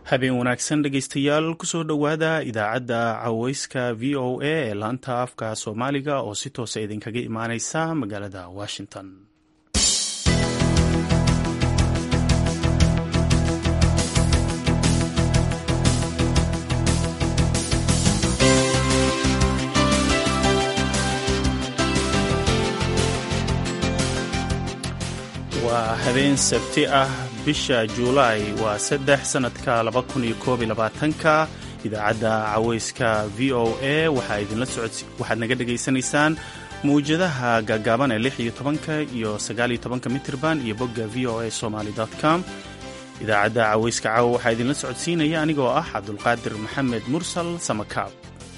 habeen wanaagsan dhegaystayaal kusoo dhowaada idaacadda caweyska v o a ee laanta afka soomaaliga oo si toosa idinkaga imaaneysa magaalada washington waa habeen sabti ah bisha juulaay waa saddex sannadka laba kun iyo koob iyo labaatanka idaacadda caweyska v o a waxaa idinla socod waxaad naga dhegaysanaysaan mawjadaha gaagaaban ee lix iyo tobanka iyo sagaal iyo tobanka mitirban iyo bogga v o a somaly com idaacadda caweyska caawa waxaa idinla socodsiinaya anigoo ah cabdulqaadir maxamed mursal samakaab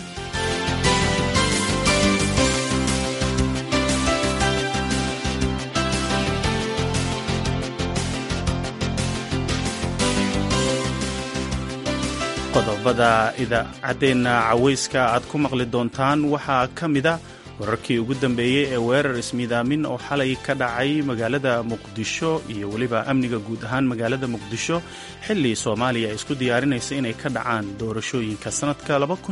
qodobada idaacadeenna caweyska aad ku maqli doontaan waxaa ka mida wararkii ugu dambeeyey ee weerar ismiidaamin oo xalay ka dhacay magaalada muqdisho iyo weliba amniga guud ahaan magaalada muqdisho xilli soomaaliya ay isku diyaarinaysa inay ka dhacaan doorashooyinka sannadka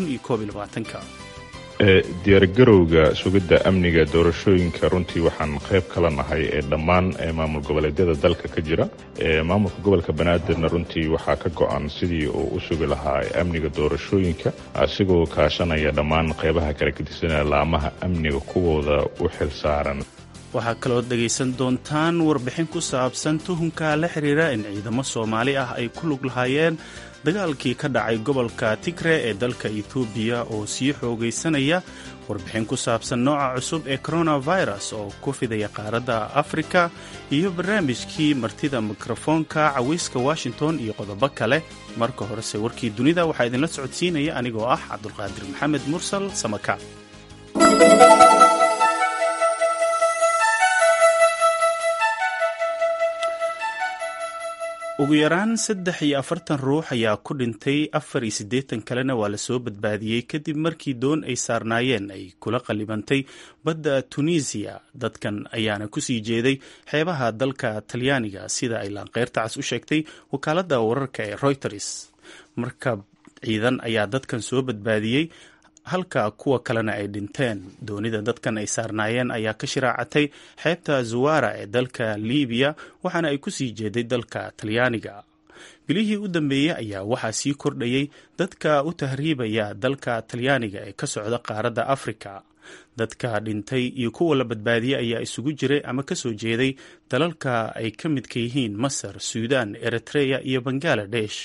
diyaargarowga sugidda amniga doorashooyinka runtii waxaan qayb kala nahay ee dhammaan maamul goboleedyada dalka ka jira maamulka gobolka banaadirna runtii waxaa ka go-an sidii uu u sugi lahaa amniga doorashooyinka asigoo kaashanaya dhammaan qaybaha kala gedisanaya laamaha amniga kuwooda u xil saaran waxaa kaloo dhegaysan doontaan warbixin ku saabsan tuhunka la xiriira in ciidamo soomaali ah ay ku lug lahaayeen dagaalkii ka dhacay gobolka tigre ee dalka etoobiya oo sii xoogaysanaya warbixin ku saabsan nooca cusub ee coronavirus oo ku fidaya qaaradda afrika iyo barnaamijkii martida mikrofoonka caweyska washington iyo qodobo kale marka horese warkii dunida waxaa idinla socodsiinaya anigoo ah cabdulqaadir maxamed mursal samaka ugu yaraan saddex iyo afartan ruux ayaa ku dhintay afar iyo siddeetan kalena waa lasoo badbaadiyey kadib markii doon ay saarnaayeen ay kula qallibantay badda tunisiya dadkan ayaana kusii jeeday xeebaha dalka talyaaniga sida ay laanqeyrta cas u sheegtay wakaaladda wararka ee reuters markab ciidan ayaa dadkan soo badbaadiyey halka kuwa kalena ay dhinteen doonida dadkan ay saarnaayeen ayaa ka shiraacatay xeebta zuwara ee dalka libiya waxaana ay kusii jeeday dalka talyaaniga bilihii u dambeeyey ayaa waxaa sii kordhayay dadka u tahriibaya dalka talyaaniga ee ka socda qaaradda afrika dadka dhintay iyo kuwa la badbaadiyey ayaa isugu jiray ama kasoo jeeday dalalka ay ka midka yihiin masar suudan eritreya iyo bangaladesh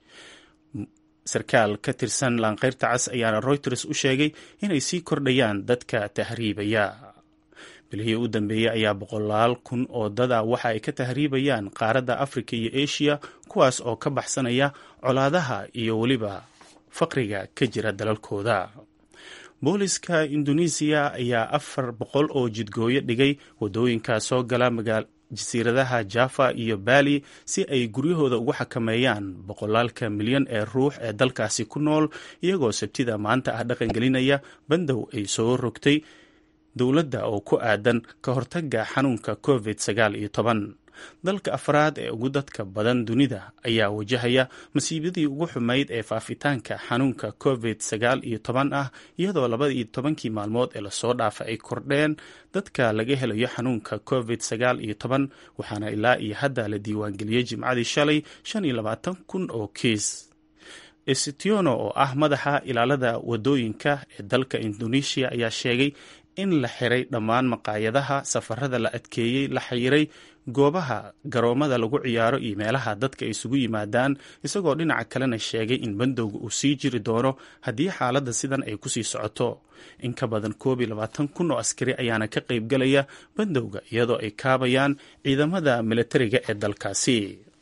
sarkaal ka tirsan laanqeyrta cas ayaana reuters u sheegay inay sii kordhayaan dadka tahriibaya bilihii u dambeeyey ayaa boqolaal kun oo dada waxa ay ka tahriibayaan qaaradda afrika iyo eshiya kuwaas oo ka baxsanaya colaadaha iyo weliba faqriga ka jira dalalkooda booliska indonesiya ayaa afar boqol oo jidgooyo dhigay wadooyinka soo gala jasiiradaha java iyo bali si ay guryahooda ugu xakameeyaan boqolaalka milyan ee ruux ee dalkaasi ku nool iyagoo sabtida maanta ah dhaqangelinaya bandow ay soo rogtay dowladda oo ku aadan ka hortaga xanuunka covid sagaal iyo toban dalka afraad ee ugu dadka badan dunida ayaa wajahaya masiibadii ugu xumayd ee faafitaanka xanuunka covid sagaal iyo toban ah iyadoo labada iyo tobankii maalmood ee lasoo dhaafa ay kordheen dadka laga helayo xanuunka covid sagaal iyo toban waxaana ilaa iyo hadda la diiwaangeliyey jimcadii shalay shan iyo labaatan kun oo kiis estiono oo ah madaxa ilaalada wadooyinka ee dalka indonesia ayaa sheegay in la xiray dhammaan maqaayadaha safarada la adkeeyey la xayiray goobaha garoomada lagu ciyaaro iyo meelaha dadka isugu yimaadaan isagoo dhinaca kalena sheegay in bandowga uu sii jiri doono haddii xaaladda sidan ay kusii socoto in ka badan koob iyo labaatan kun oo askari ayaana ka qaybgalaya bandowga iyadoo ay kaabayaan ciidamada militariga ee dalkaasi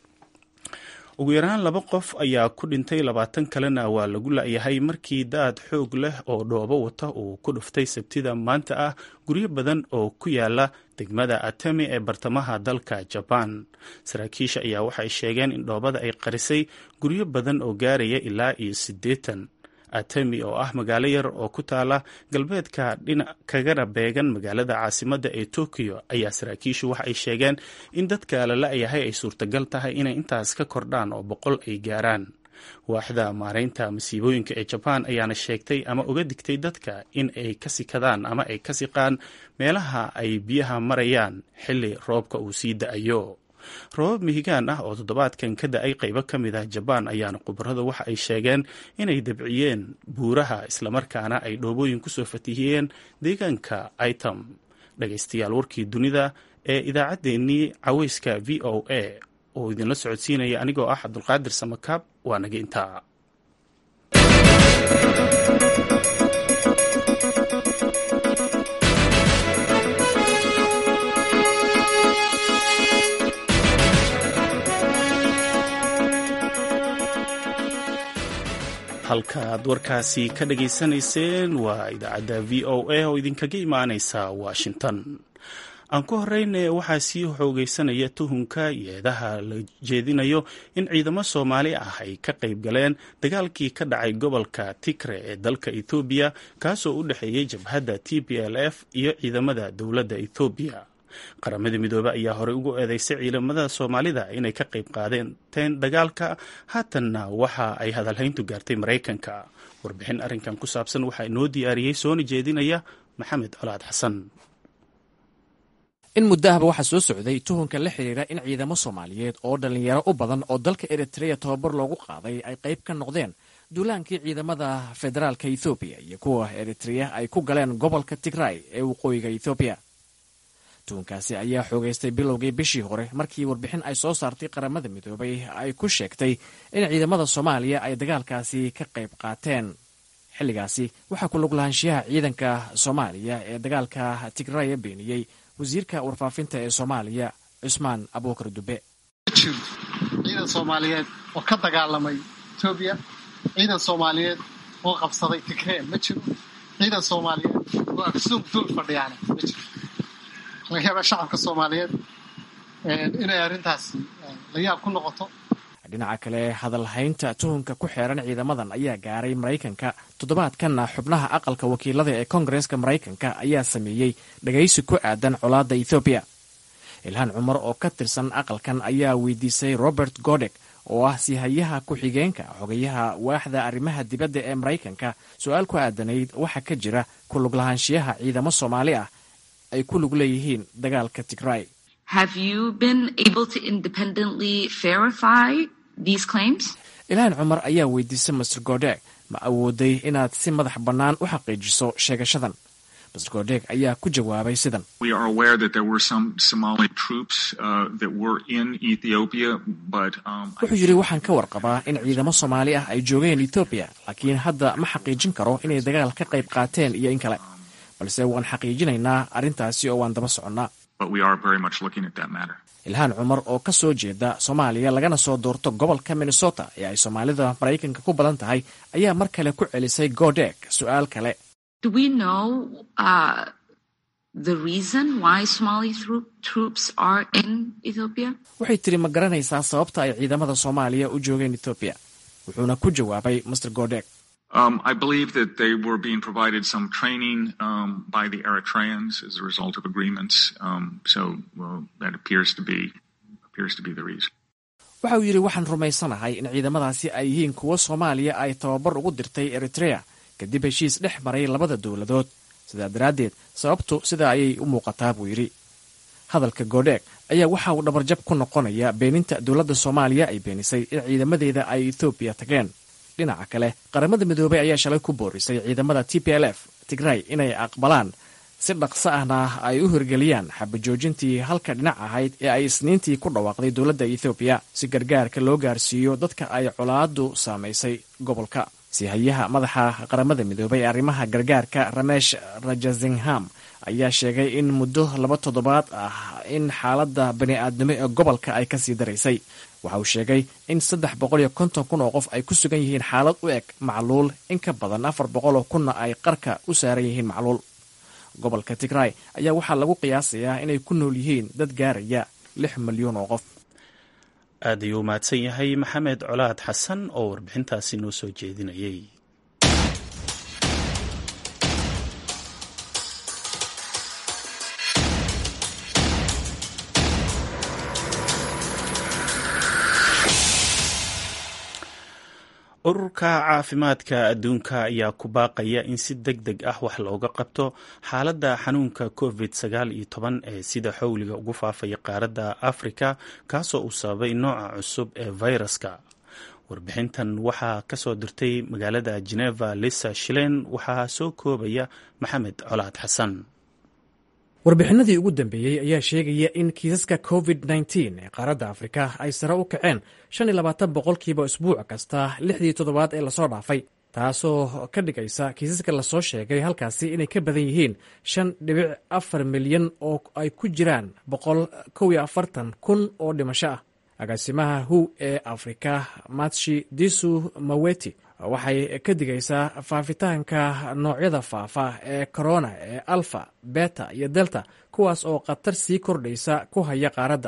ugu yaraan laba qof ayaa ku dhintay labaatan kalena waa lagu la-yahay markii daad xoog leh oo dhoobo wata uu ku dhuftay sabtida maanta ah guryo badan oo ku yaala degmada atemi ee bartamaha dalka jabaan saraakiisha ayaa waxay sheegeen in dhoobada ay qarisay guryo badan oo gaaraya ilaa iyo siddeetan atemi oo ah magaalo yar oo ku taala galbeedka dhinac kagana beegan magaalada caasimadda ee tokiyo ayaa saraakiishu waxa ay sheegeen in dadka la la-yahay ay suurtagal tahay inay intaas ka kordhaan oo boqol ay gaaraan waaxda maareynta masiibooyinka ee jabaan ayaana sheegtay ama uga digtay dadka in ay ka sikadaan ama ay ka siqaan meelaha ay biyaha marayaan xilli roobka uu sii da-ayo roobab mihigaan ah oo toddobaadkan ka da-ay qaybo ka mid ah jabaan ayaana khubarada waxa ay sheegeen inay dabciyeen buuraha islamarkaana ay dhoobooyin kusoo fatihiyeen deegaanka item dhagaystayaal warkii dunida ee idaacaddeenii caweyska v o a oo idinla socodsiinaya anigoo ah cabdulqaadir samakaab waa naga intaa halka aad warkaasi ka dhageysanayseen waa idaacadda v o a oo idinkaga imaaneysa washington aan ku horeyne waxaa sii xoogeysanaya tuhunka yeedaha la jeedinayo in ciidamo soomaali ah ay ka qayb galeen dagaalkii ka dhacay gobolka tigre ee dalka ethoobiya kaasoo u dhexeeyey jabhadda t p l f iyo ciidamada dowladda ethoobiya qaramada midoobe ayaa horey ugu eedeysay ciidamada soomaalida inay ka qayb qaadeen dagaalka haatanna waxa ay hadalhayntu gaartay maraykanka warbixin arrinkan ku saabsan waxaa inoo diyaariyey soona jeedinaya maxamed colaad xasan in muddo ahba waxaa soo socday tuhunka la xidhiira in ciidamo soomaaliyeed oo dhallinyaro u badan oo dalka eritreya tobabar loogu qaaday ay qayb ka noqdeen duulaankii ciidamada federaalka ethoobiya iyo kuwa eritreya ay ku galeen gobolka tigray ee waqooyiga ethoobiya tuhunkaasi ayaa xoogaystay bilowgii bishii hore markii warbixin ay soo saartay qaramada midoobay ay ku sheegtay in ciidamada soomaaliya ay dagaalkaasi ka qayb qaateen xilligaasi waxaa ku lug lahaanshiyaha ciidanka soomaaliya ee dagaalka tigraya beeniyey wasiirka warfaafinta ee soomaaliya cusmaan abuukar dube jiro ciidan soomaaliyeed oo ka dagaalamay etoobiya ciidan soomaaliyeed oo qabsaday tigree ma jiro ciidan soomaaliyeed oo aksuum dul fadhiyaana ma jiro laga yaabaa shacabka soomaaliyeed inay arrintaasi la yaab ku noqoto dhinaca kale hadalhaynta tuhunka ku xeeran ciidamadan ayaa gaaray maraykanka toddobaadkanna xubnaha aqalka wakiilada ee koongareeska maraykanka ayaa sameeyey dhagaysi ku aadan colaadda ethoobiya ilhaan cumar oo ka tirsan aqalkan ayaa weydiisay robert godek oo ah sihayaha ku-xigeenka xogayaha waaxda arrimaha dibadda ee maraykanka su-aal ku aadanayd waxaa ka jira ku lug lahaanshiyaha ciidamo soomaali ah ay ku lug leeyihiin dagaalka tigray ilhaan cumar ayaa weydiisay master godeg ma awooday inaad si madax bannaan u xaqiijiso sheegashadan master godeg ayaa ku jawaabay sidan wuxuu yidhi waxaan ka warqabaa in ciidamo soomaali ah ay joogeen etoobiya laakiin hadda ma xaqiijin karo inay dagaal ka qayb qaateen iyo in kale balse waan xaqiijinaynaa arrintaasi oo waan daba soconnaa ilhaan cumar oo ka soo jeeda soomaaliya lagana soo doorto gobolka minnesota ee ay soomaalida maraykanka ku badan tahay ayaa mar kale ku celisay godeg su-aal kale waxay tiri ma garanaysaa sababta ay ciidamada soomaaliya u joogeen etoobiya wuxuuna ku jawaabay master godeg Um, I believe that they were being provided some training um, by the Eritreans as a result of agreements. Um, so well, that appears to be appears to be the reason. waxa uu yidhi waxaan rumaysanahay in ciidamadaasi ay yihiin kuwo soomaaliya ay tababar ugu dirtay eritrea kadib heshiis dhex maray labada dowladood sidaa daraaddeed sababtu sidaa ayay u muuqataa buu yidhi hadalka godheeg ayaa waxa uu dhabarjab ku noqonaya beeninta dowladda soomaaliya ay beenisay in ciidamadeeda ay ethoobiya tageen dhinaca kale qaramada midoobey ayaa shalay ku boorisay ciidamada t p l f tigray inay aqbalaan si dhaqso ahna ay u hirgeliyaan xabajoojintii halka dhinac ahayd ee ay isniintii ku dhawaaqday dowladda ethoobiya si gargaarka loo gaarsiiyo dadka ay colaadu saamaysay gobolka sihayaha madaxa qaramada midoobey ee arrimaha gargaarka ramesh rajazingham ayaa sheegay in muddo laba toddobaad ah in xaaladda bani-aadnimo ee gobolka ay kasii daraysay waxa uu sheegay in saddex boqol iyo konton kun oo qof ay ku sugan yihiin xaalad u eg macluul in ka badan afar boqol oo kunna ay qarka u saaran yihiin macluul gobolka tigray ayaa waxaa lagu qiyaasayaa inay ku nool yihiin dad gaaraya lix milyuun oo qof aad ayuu u mahadsan yahay maxamed colaad xasan oo warbixintaasi noo soo jeedinayay ururka caafimaadka adduunka ayaa ku baaqaya in si deg deg ah wax looga qabto xaaladda xanuunka covid sagaal iyo toban ee sida xowliga ugu faafaya qaaradda afrika kaasoo uu sababay nooca cusub ee fayraska warbixintan waxaa ka soo dirtay magaalada geneva lisa shilen waxaa soo koobaya maxamed colaad xasan warbixinadii ugu dambeeyey ayaa sheegaya in kiisaska covid nteen ee qaaradda afrika ay sare u kaceen shan iyo labaatan boqolkiiba isbuuc kasta lixdii toddobaad ee lasoo dhaafay taasoo ka dhigaysa kiisaska lasoo sheegay halkaasi inay ka badan yihiin shan dhibic afar milyan oo ay ku jiraan boqol kow iyo afartan kun oo dhimasho ah agaasimaha hu ee afrika matshi disu maweti waxay ka digaysaa faafitaanka noocyada faafa ee corona ee alfa beta iyo delta kuwaas oo khatar sii kordhaysa ku haya qaaradda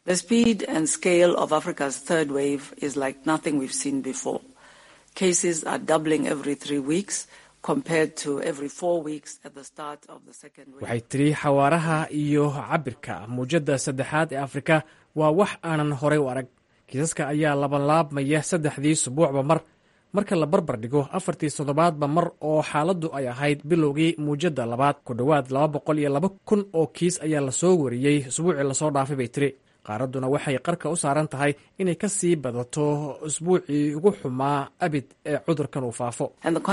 waxay tiri xawaaraha iyo cabirka muujadda saddexaad ee afrika waa wax aanan horay u arag kiisaska ayaa labanlaabmaya saddexdii subuucba mar marka la barbar dhigo afartii toddobaadba mar oo xaaladdu ay ahayd bilowgii muujadda labaad ku dhowaad laba boqol iyo laba kun oo kiis ayaa lasoo wariyey isbuucii lasoo dhaafay bay tiri qaaradduna waxay qarka u saaran tahay inay ka sii badato isbuucii ugu xumaa abid ee cudurkan uu faafo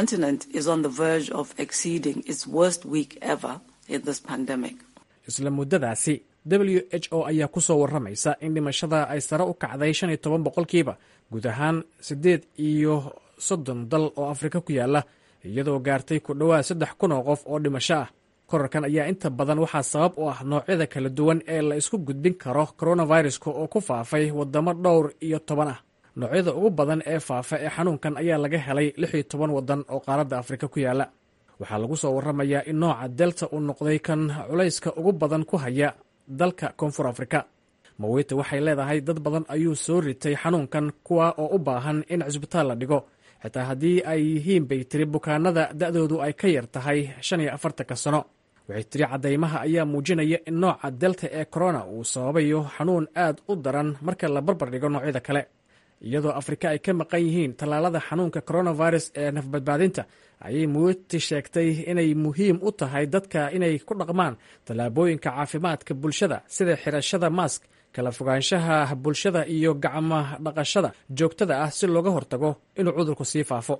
isla muddadaasi w h o ayaa ku soo warramaysa in dhimashada ay sare u kacday shan iyo toban boqolkiiba guud ahaan siddeed iyo soddon dal oo afrika ku yaala iyadoo gaartay ku dhowaad saddex kun oo qof oo dhimasho ah korarkan ayaa inta badan waxaa sabab u ah noocyada kala duwan ee la isku gudbin karo coronaviruska oo ku faafay waddamo dhowr iyo toban ah noocyada ugu badan ee faafa ee xanuunkan ayaa laga helay lix iyo toban waddan oo qaaradda afrika ku yaala waxaa lagu soo warramayaa in nooca delta uu noqday kan culayska ugu badan ku haya dalka koonfur afrika mawete waxay leedahay dad badan ayuu soo ritay xanuunkan kuwa oo u baahan in cisbitaal la dhigo xitaa haddii ay yihiin bay tiri bukaanada da'doodu ay ka yar tahay shan iyo afartanka sano waxay tiri caddaymaha ayaa muujinaya in nooca delta ee corona uu sababayo xanuun aad u daran marka la barbar dhigo noocyada kale iyadoo afrika ay ka maqan yihiin tallaalada xanuunka coronavirus ee nafbadbaadinta ayay muweti sheegtay inay muhiim u tahay dadka inay ku dhaqmaan tallaabooyinka caafimaadka bulshada sida xirashada mask kala fogaanshaha bulshada iyo gacma dhaqashada joogtada ah si looga hortago inuu cudurku sii faafo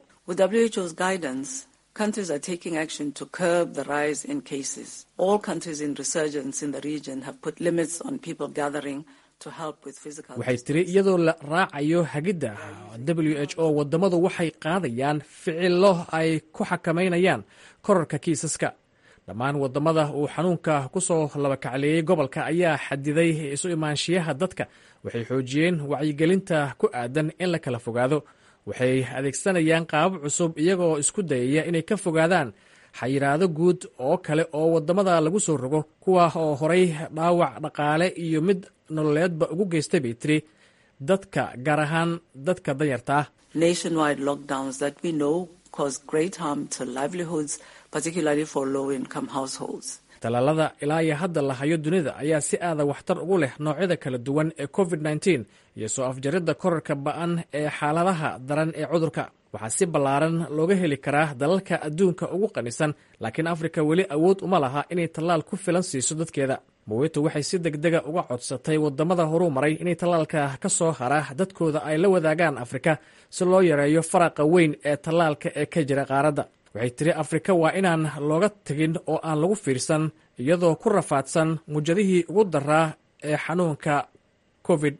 countries are taking action to curb the rise in cases. All countries in resurgence in the region have put limits on people gathering to help with physical waxay tiri iyadoo la raacayo hagidda w h o waddamadu waxay qaadayaan ficilo ay ku xakamaynayaan korarka kiisaska dhammaan waddamada uu xanuunka ku soo labakacleeyey gobolka ayaa xadiday isu imaanshiyaha dadka waxay xoojiyeen wacyigelinta ku aadan in la kala fogaado waxay adeegsanayaan qaabab cusub iyagoo isku dayaya inay ka fogaadaan xayiraado guud oo kale oo waddamada lagu soo rogo kuwa oo horay dhaawac dhaqaale iyo mid nololeedba ugu geystay bay tiri dadka gaar ahaan dadka danyarta ah nationwide lockdowns that we know cause great harm to livelihoods, particularly for low income households. tallaalada ilaa iyo hadda la hayo dunida ayaa si aada waxtar ugu leh noocyada kala duwan ee covid nteen iyo soo afjaridda korarka ba-an ee xaaladaha daran ee cudurka waxaa si ballaaran looga heli karaa dalalka adduunka ugu qanisan laakiin afrika weli awood uma laha inay tallaal ku filan siiso dadkeeda mawito waxay si degdega uga codsatay waddamada horuu maray inay tallaalka ka soo hara dadkooda ay la wadaagaan afrika si loo yareeyo faraqa weyn ee tallaalka ee ka jira qaaradda waxay tiri afrika waa inaan looga tegin oo aan lagu fiirsan iyadoo ku rafaadsan muujadihii ugu daraa ee xanuunka covid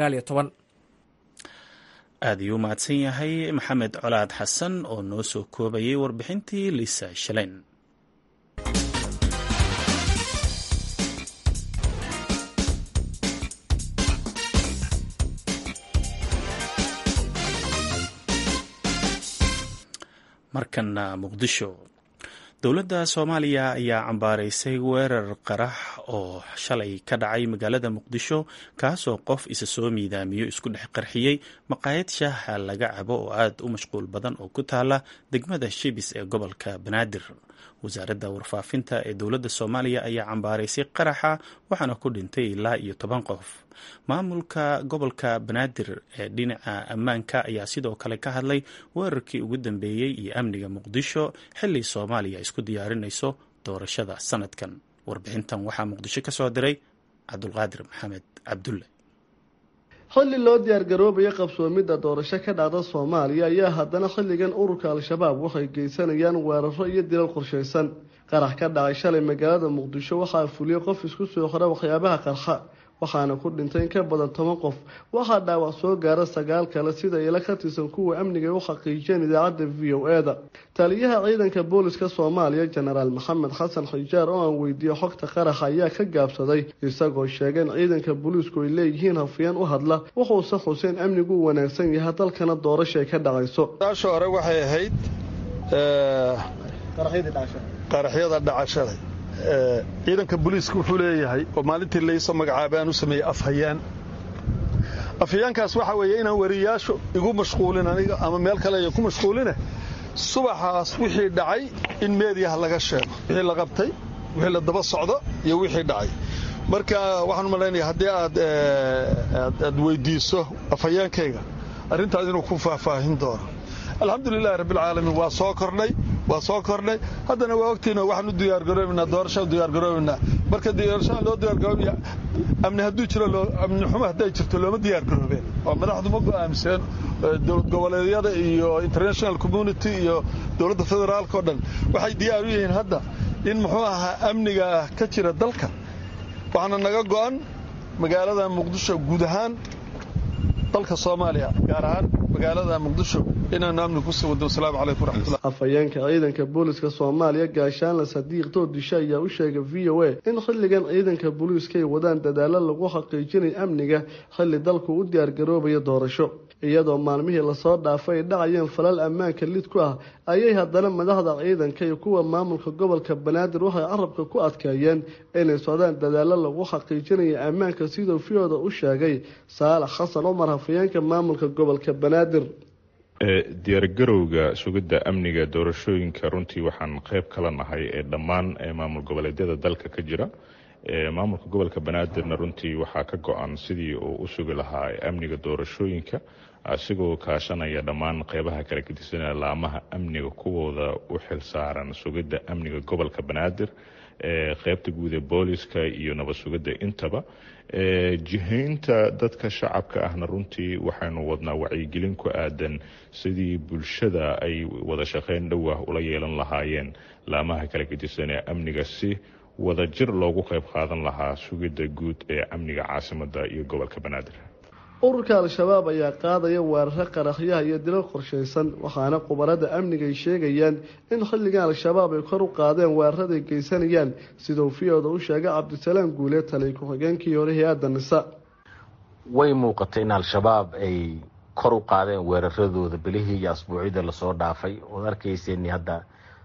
aad ayuu u mahadsan yahay maxamed colaad xasan oo noo soo koobayay warbixintii lisa shaleyn markana muqdisho dowladda soomaaliya ayaa cambaaraysay weerar qarax oo shalay ka dhacay magaalada muqdisho kaasoo qof isa soo miidaamiyo isku dhex qarxiyey maqaayad shaaha laga cabo oo aad u mashquul badan oo ku taala degmada shibis ee gobolka banaadir wasaaradda warfaafinta ee dowladda soomaaliya ayaa cambaaraysay qaraxa waxaana ku dhintay ilaa iyo toban qof maamulka gobolka banaadir ee dhinaca ammaanka ayaa sidoo kale ka hadlay weerarkii ugu dambeeyey iyo amniga muqdisho xilli soomaaliya isku diyaarinayso doorashada sanadkan warbixintan waxaa muqdisho ka soo diray cabdulqaadir maxamed cabdulle xilli loo diyaargaroobaya qabsoomidda doorasho ka dhacda soomaaliya ayaa haddana xilligan ururka al-shabaab waxay geysanayaan weeraro iyo dilal qorshaysan qarax ka dhacay shalay magaalada muqdisho waxaa fuliyey qof isku soo xora waxyaabaha qarxa waxaana ku dhintay in ka badan toban qof waxaa dhaawac soo gaara sagaal kale sida ila ka tirsan kuwa amniga u xaqiijiyeen idaacadda v o e-da taliyaha ciidanka booliska soomaaliya jenaraal maxamed xasan xijaar oo aan weydiiyey xogta qaraxa ayaa ka gaabsaday isagoo sheegay in ciidanka booliisku ay leeyihiin hafiyeen u hadla wuxuuse xuseen amnigu u wanaagsan yahay dalkana doorashay ka dhacayso daasha hore waxay ahayd qaraxyada dhacashaday ciidanka booliiska wuxuu leeyahay oo maalintii laysoo magacaabaan u sameeyey afhayaan afhayaankaas waxaa weeye inaan wariyaashu igu mashquulin aniga ama meel kale ay ku mashquuline subaxaas wixii dhacay in meediyaha laga sheego wixii la qabtay wixii la daba socdo iyo wixii dhacay marka waxaan malaynaya haddii aad aad weydiiso afhayaankayga arrintaas inuu ku faahfaahin doono alxamdulilahi rabbilcaalamiin waa soo kordhay waa soo kordhay haddana waa ogtiina waxaan u diyaargaroobaynaa doorashaan diyaargaroobaynaa marka doorashaan loo diyaargaroobaya amni hadduu jiro amni xumo hadday jirto looma diyaargaroobeen oo madaxdu ma go'aamseen dowlad goboleedyada iyo international community iyo dowladda federaalka oo dhan waxay diyaar u yihiin hadda in muxuu ahaa amniga ka jira dalka waxaana naga go'an magaalada muqdisho guud ahaan dalka soomaaliya gaar ahaan magaalada muqdisho inaanu amni kusii wado wasalaamu calaykum waraxmatullah afhayeenka ciidanka booliska soomaaliya gaashaanle sadiiq doodisho ayaa u sheegay v o a in xilligan ciidanka booliiska ay wadaan dadaalo lagu xaqiijinayo amniga xilli dalku u diyaargaroobaya doorasho iyadoo maalmihii lasoo dhaafay ay dhacayeen falal ammaanka lid ku ah ayay haddana madaxda ciidanka iyo kuwa maamulka gobolka banaadir waxay carabka ku adkeeyeen inay socdaan dadaalo lagu xaqiijinayo ammaanka siduu fiyooda u sheegay saalax xasan cumar hafayeenka maamulka gobolka banaadir diyaargarowga sugidda amniga doorashooyinka runtii waxaan qayb kala nahay ee dhammaan maamul goboleedyada dalka ka jira maamulka gobolka banaadirna runtii waxaa ka go-an sidii uu u sugi lahaa amniga doorashooyinka asigoo kaashanaya dhammaan qeybaha kala gedisanaya laamaha amniga kuwooda u xilsaaran sugidda amniga gobolka banaadir qeybta guud ee booliska iyo nabad sugidda intaba jihaynta dadka shacabka ahna runtii waxaynu wadnaa wacyigelin ku aadan sidii bulshada ay wada shaqeyn dhowah ula yeelan lahaayeen laamaha kala gedisan ee amniga si wadajir loogu qayb qaadan lahaa sugidda guud ee amniga caasimada iyo gobolka banaadir ururka al-shabaab ayaa qaadaya weeraro qaraxyaha iyo dilal qorshaysan waxaana khubarada amniga ay sheegayaan in xilligan al-shabaab ay kor u qaadeen weeraraday geysanayaan siduu fiyooda u sheegay cabdisalaam guule taliy ku-xigeenkii hore hay-adda nisa way muuqatay in al-shabaab ay kor u qaadeen weeraradooda bilihii iyo asbuucyada lasoo dhaafay ood arkayseen hadda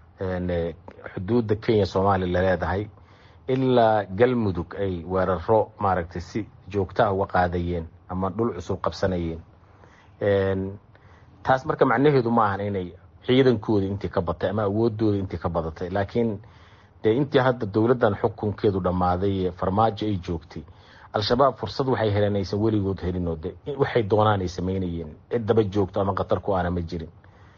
xuduudda kenya soomaaliya laleedahay ilaa galmudug ay weeraro maaragtay si joogtaha uga qaadayeen ama dhul cusub qabsanayeen taas marka macnaheedu ma ahan inay ciidankooda intii ka batay ama awoodooda intii ka badatay laakiin dee intii hadda dowladdan xukunkeedu dhammaaday ee farmaajo ay joogtay al-shabaab fursad waxay heleen aysan weligood helinoo de waxay doonaan ay sameynayeen cid daba joogto ama khatar ku aana ma jirin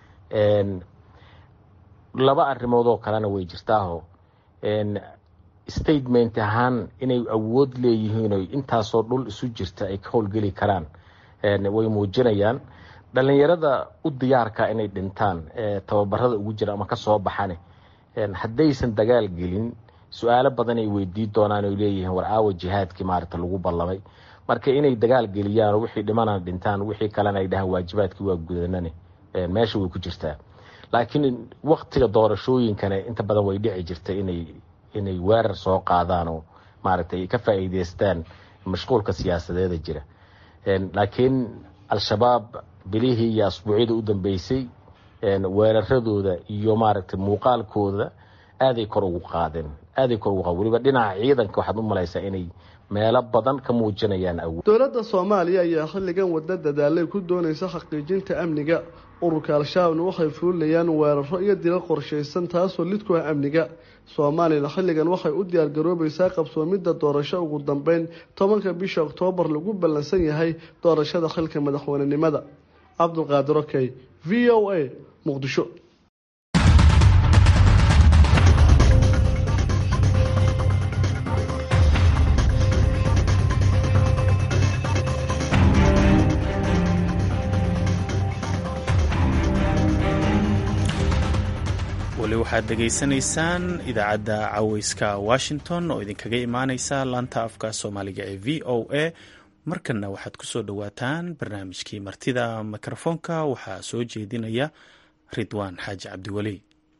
laba arrimood oo kalena way jirtaaho statement ahaan inay awood leeyihiin oy intaasoo dhul isu jirta ay ka howlgeli karaan way muujinayaan dhalinyarada u diyaarka inay dhintaan tababarada ugu jira ama kasoo baxane haddaysan dagaal gelin su-aalo badan ay weydii doonaan oy leeyihiin war aawa jihaadkii maarata lagu ballamay marka inay dagaal geliyaan wixii dhimana dhintaan wixii kalena ay dhahaan waajibaadkii waa gudanane meesha way ku jirtaa laakiin waktiga doorashooyinkana inta badan way dhici jirta inay inay weerar soo qaadaan oo maaragtay ay ka faa'iideystaan mashquulka siyaasadeeda jira laakiin al-shabaab bilihii iyo asbuucyada u dambeysay weeraradooda iyo maaragtay muuqaalkooda aaday kor ugu qaadeen aaday kor ugu qaba weliba dhinaca ciidanka waxaad u malaysaa inay meelo badan ka muujinayaan awood dowladda soomaaliya ayaa xilligan wadda dadaalay ku doonaysa xaqiijinta amniga ururka al-shabaabna waxay fuulinayaan weeraro iyo dilal qorshaysan taasoo lid ku ah amniga soomaaliyana xilligan waxay u diyaargaroobaysaa qabsoomidda doorasho ugu dambeyn tobanka bisha oktoobar lagu ballansan yahay doorashada xilka madaxweynenimada cabdulqaadir okey v o a muqdisho weli waxaad dhegaysanaysaan idaacadda caweyska washington oo idinkaga imaaneysa laanta afka soomaaliga ee v o a markanna waxaad ku soo dhowaataan barnaamijkii martida mikrofoonka waxaa soo jeedinaya ridwaan xaaji cabdiweli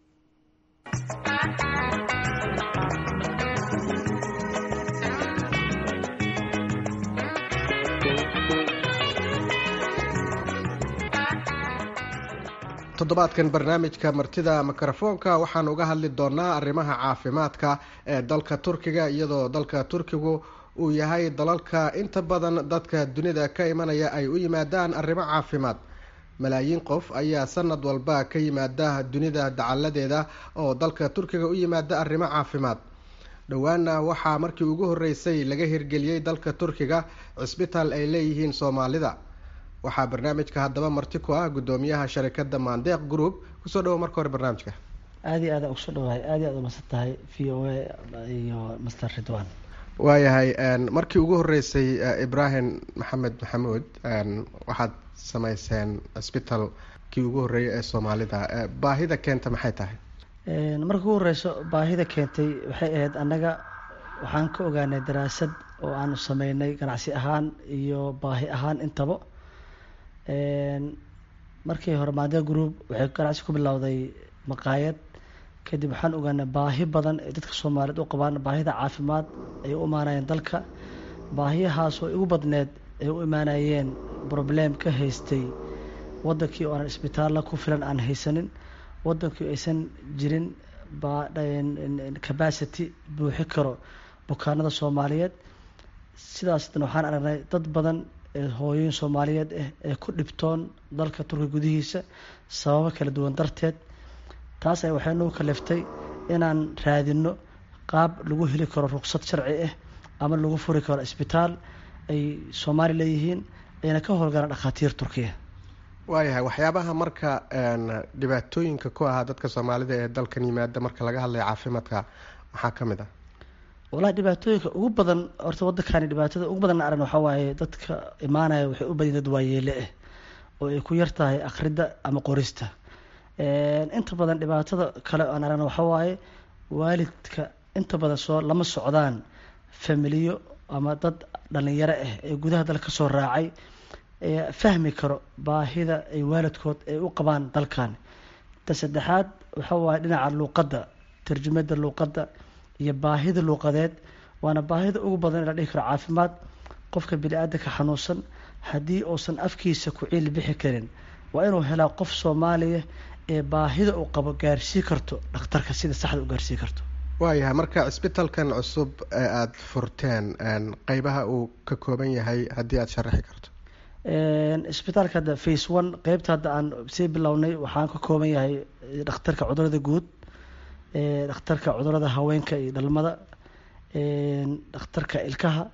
toddobaadkan barnaamijka martida mikrofoonka waxaan uga hadli doonaa arrimaha caafimaadka ee dalka turkiga iyadoo dalka turkigu uu yahay dalalka inta badan dadka dunida ka imanaya ay u yimaadaan arrimo caafimaad malaayiin qof ayaa sanad walba ka yimaada dunida dacaladeeda oo dalka turkiga u yimaada arrimo caafimaad dhowaana waxaa markii ugu horeysay laga hirgeliyey dalka turkiga cisbitaal ay leeyihiin soomaalida waxaa barnaamijka haddaba marti ku ah guddoomiyaha sharikada mandeeq group kusoo dhawo marka hore barnaamijka aada iyo aada ugusoo dhawahay aada iyo aada umasan tahay v o a iyo master ridwan waayahay markii ugu horeysay ibrahim maxamed maxamuud waxaad sameyseen cisbital kii ugu horreeyay ee soomaalida baahida keenta maxay tahay marka ugu horeyso baahida keentay waxay ahayd annaga waxaan ka ogaanay daraasad oo aanu sameynay ganacsi ahaan iyo baahi ahaan intaba markii hore maadea group waxay ganacsi ku bilowday maqaayad kadib waxaan ogaanay baahi badan ay dadka soomaaliyeed u qabaan baahida caafimaad ay u imaanayeen dalka baahiyahaas oo igu badneed ay u imaanayeen problem ka haystay wadankii oo aan isbitaalla ku filan aan haysanin wadankii aysan jirin capacity buuxi karo bukaanada soomaaliyeed sidaasna waxaan aragnay dad badan hooyooyin soomaaliyeed ah ee ku dhibtoon dalka turkiga gudihiisa sababo kala duwan darteed taas ay waxay nagu kaliftay inaan raadino qaab lagu heli karo ruqsad sharci ah ama lagu furi karo isbitaal ay soomaali leeyihiin ayna ka howlgalaan dhakhaatiir turkiya waayahay waxyaabaha marka dhibaatooyinka ku ahaa dadka soomaalida ee dalkan yimaada marka laga hadlayo caafimaadka maxaa ka mid ah walahi dhibaatooyinka ugu badan horta waddankani dhibaatada ugu badan aran waxaa waaye dadka imaanaya waxay u badin dad waayeele ah oo ay ku yar tahay akhrida ama qorista inta badan dhibaatada kale aan aragna waxaa waaye waalidka inta badan soo lama socdaan familiyo ama dad dhalinyaro ah ee gudaha dalka kasoo raacay ee fahmi karo baahida ay waalidkood ay u qabaan dalkan ta saddexaad waxaa waaye dhinaca luuqadda tarjumada luuqadda iyo baahida luuqadeed waana baahida ugu badan in la dhihi karo caafimaad qofka bini-aadanka xanuunsan haddii uusan afkiisa ku ciili bixi karin waa inuu helaa qof soomaaliya ee baahida uu qabo gaarsii karto dhakhtarka sida saxda u gaarsii karto waayahay marka cisbitalkan cusub ee aada furteen qeybaha uu ka kooban yahay haddii aada sharaxi karto isbitaalka hadda face one qeybta hadda aan sii bilownay waxaan ka kooban yahay dhakhtarka cudurada guud dhakhtarka cudurada haweenka iyo dhalmada dhakhtarka ilkaha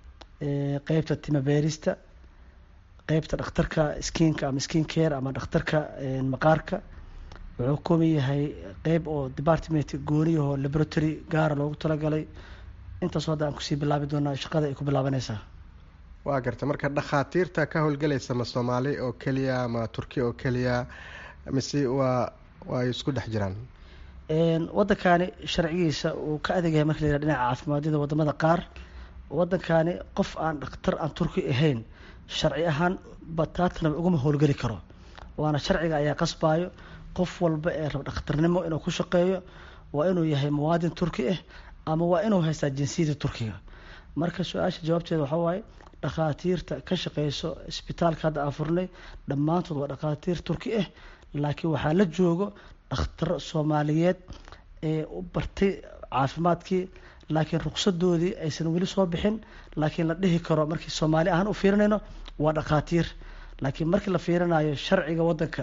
qeybta timabeerista qeybta dhakhtarka skinka ama skin care ama dhakhtarka maqaarka wuxuu kooban yahay qeyb oo department gooniyahoo laboratory gaara loogu talagalay intaasoo hadda aan kusii bilaabi doonaa shaqada ay ku bilaabanaysaa waa garta marka dhakhaatiirta ka howlgelaysa ma soomaali oo keliya ma turki oo keliya mise waa waa ay isku dhex jiraan waddankani sharcigiisa uu ka adeegyahay marka la yihah dhinaca caafimaadiyada wadamada qaar waddankani qof aan dhakhtar aan turki ahayn sharci ahaan bataatnaba uguma howlgeli karo waana sharciga ayaa qasbayo qof walba ee rab dhakhtarnimo inuu ku shaqeeyo waa inuu yahay muwaadin turki ah ama waa inuu haystaa jinsiyada turkiga marka su-aasha jawaabteeda waxaa waaye dhakhaatiirta ka shaqeyso isbitaalka hadda aan furnay dhammaantood waa dhakhaatiir turki ah laakiin waxaa la joogo dhakhtar soomaaliyeed ee u bartay caafimaadkii laakiin ruqsadoodii aysan weli soo bixin laakiin la dhihi karo markii soomaali ahaan u fiirinayno waa dhakhaatiir laakiin markii la fiirinayo sharciga waddanka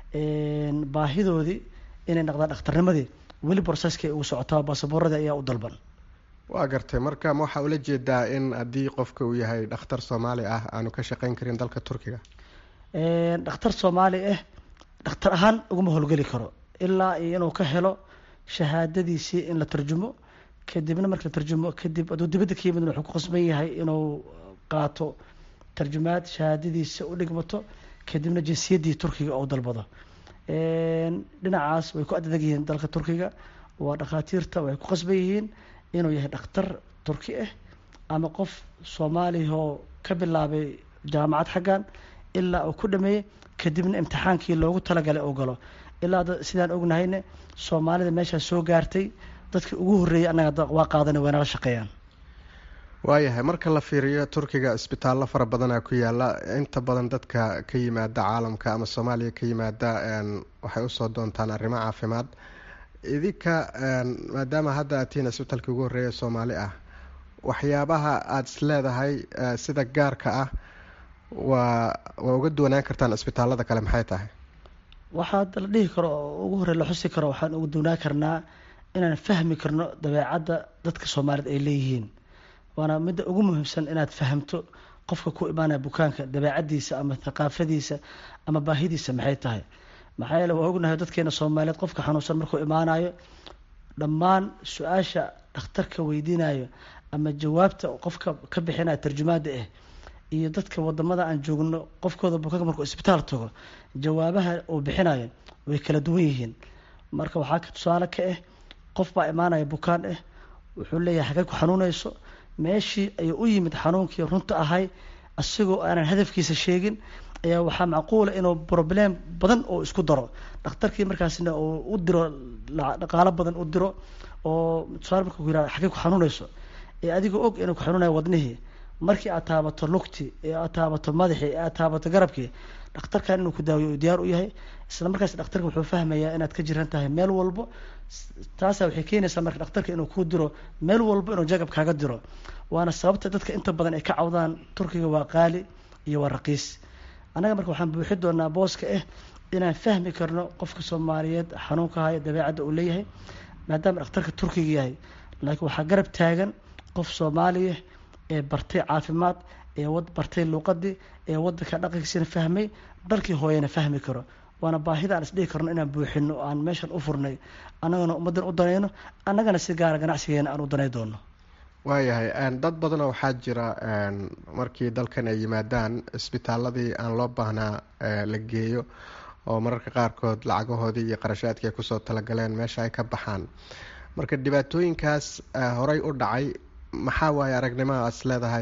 baahidoodii inay noqdaan dhakhtarnimadii weli boroseskay ugu socotaa baasaboorradii ayaa u dalban waa gartay marka ma waxaa ula jeedaa in haddii qofka uu yahay dhakhtar soomaali ah aanu ka shaqeyn karin dalka turkiga dhakhtar soomaali ah dhakhtar ahaan uguma howlgeli karo ilaa iyo inuu ka helo shahaadadiisii in la tarjumo kadibna marka la tarjumo kadib aduu dibadda ka yimid wuxuu ku qasban yahay inuu qaato tarjumaad shahaadadiisa u dhigmato kadibna jinsiyaddii turkiga oo dalbado dhinacaas way ku adadeg yihiin dalka turkiga waa dhakhaatiirta way ku qasban yihiin inuu yahay dhakhtar turki ah ama qof soomaaliyahoo ka bilaabay jaamacad xaggan ilaa uu ku dhameeyey kadibna imtixaankii loogu talagalay oo galo ilaa sidaan ognahayne soomaalida meeshaa soo gaartay dadkii ugu horreeyay annaga waa qaadana waynala shaqeeyaan waayahay marka la fiiriyo turkiga isbitaallo fara badanaa ku yaala inta badan dadka ka yimaada caalamka ama soomaaliya ka yimaada waxay usoo doontaan arrimo caafimaad idinka maadaama hadda aad tihiin isbitaalkii ugu horreeya soomaali ah waxyaabaha aada is leedahay sida gaarka ah waa waa uga duwanaan kartaan isbitaallada kale maxay tahay waxaa la dhihi karo oo ugu horey la xusi karo waxaan uga duwanaan karnaa inaan fahmi karno dabeecadda dadka soomaaliyed ay leeyihiin waana midda ugu muhiimsan inaad fahamto qofka ku imaanaya bukaanka dabeecadiisa ama thaqaafadiisa ama baahidiisa maxay tahay maxaa yeele waa ognahay dadkeena soomaaliyeed qofka xanuunsan markuu imaanayo dhammaan su-aasha dhakhtarka weydiinayo ama jawaabta qofka ka bixinaya tarjumaada ah iyo dadka wadamada aan joogno qofkooda bukaanka markuu isbitaal tago jawaabaha uu bixinayo way kala duwan yihiin marka waxaa ka tusaale ka ah qof baa imaanaya bukaan ah wuxuu leeyahay xagee ku xanuunayso meeshii ayuu u yimid xanuunkii runta ahay isagoo aanan hadafkiisa sheegin ayaa waxaa macquula inuu problem badan oo isku daro dhakhtarkii markaasna uu u diro dhaqaalo badan u diro oo tusaale marka ku yihahdo xagee ku xanuunayso ee adigoo og inuu ku xanuunayo wadnihii markii aad taabato lugti ee aad taabato madaxii ee aad taabato garabkii dhakhtarkan inuu ku daawiyo uu diyaar u yahay isla markaas dhakhtarka wuxuu fahmayaa inaad ka jiran tahay meel walbo taasa waxay keenaysaa marka dhakhtarka inuu kuu diro meel walbo inuu jagab kaaga diro waana sababta dadka inta badan ay ka cawdaan turkiga waa qaali iyo waa raqiis annaga marka waxaan buuxi doonaa booska ah inaan fahmi karno qofka soomaaliyeed xanuunka haya dabeecadda uu leeyahay maadaama dhakhtarka turkiga yahay laakiin waxaa garab taagan qof soomaaliya ee bartay caafimaad ee bartay luuqadii ee wadanka dhaqankiisina fahmay dalkii hooyana fahmi karo waana baahida aan isdhihi karno inaan buuxino aan meeshan u furnay annagana ummaddan u danayno annagana si gaara ganacsigeena aan u danay doono waayahay dad badanoo waxaa jira markii dalkan ay yimaadaan isbitaaladii aan loo baahnaa la geeyo oo mararka qaarkood lacagahoodii iyo qarashaadkii ay kusoo talagaleen meesha ay ka baxaan marka dhibaatooyinkaas horey u dhacay maxaa waaye aragnimadaas leedahay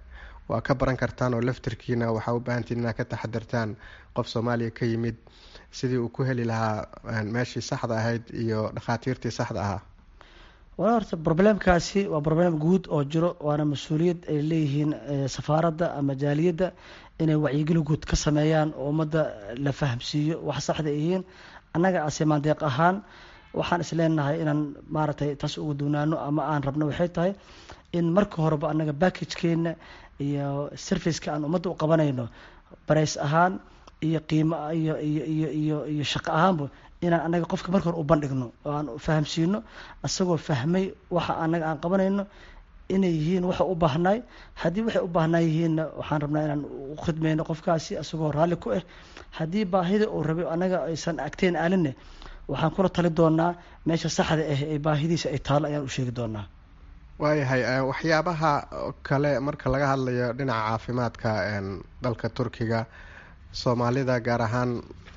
waa ka baran kartaan oo laftirkiina waxaa u baahantiin inaad ka taxadirtaan qof soomaaliya ka yimid sidii uu ku heli lahaa meeshii saxda ahayd iyo dhakhaatiirtii saxda ahaa wala horta problemkaasi waa problem guud oo jiro waana mas-uuliyad ay leeyihiin safaaradda ama jaaliyadda inay wacyigeli guud ka sameeyaan oo ummadda la fahamsiiyo wax saxda yihiin annaga asimaan deeq ahaan waxaan is leenahay inaan maaragtay taas ugu duwnaano ama aan rabno waxay tahay in marka horeba annaga backagekeenna iyo serviceka aan ummadda u qabanayno barays ahaan iyo qiimo iyo iyo iyo iyo iyo shaqo ahaanba inaan annaga qofka marka hore u bandhigno oo aan fahamsiino isagoo fahmay waxa annaga aan qabanayno inay yihiin waxa u baahnaay haddii waxay u baahnaa yihiinna waxaan rabnaa inaan u khidmayno qofkaasi isagoo raalli ku ah haddii baahida uu rabay annaga aysan agteen aalinne waxaan kula tali doonaa meesha saxda ah ee baahidiisa ay taalo ayaan u sheegi doonaa waayahay waxyaabaha kale marka laga hadlayo dhinaca caafimaadka dalka turkiga soomaalida gaar ahaan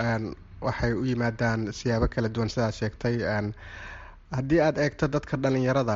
waxay u yimaadaan siyaabo kala duwan sidaa sheegtay haddii aada eegto dadka dhalinyarada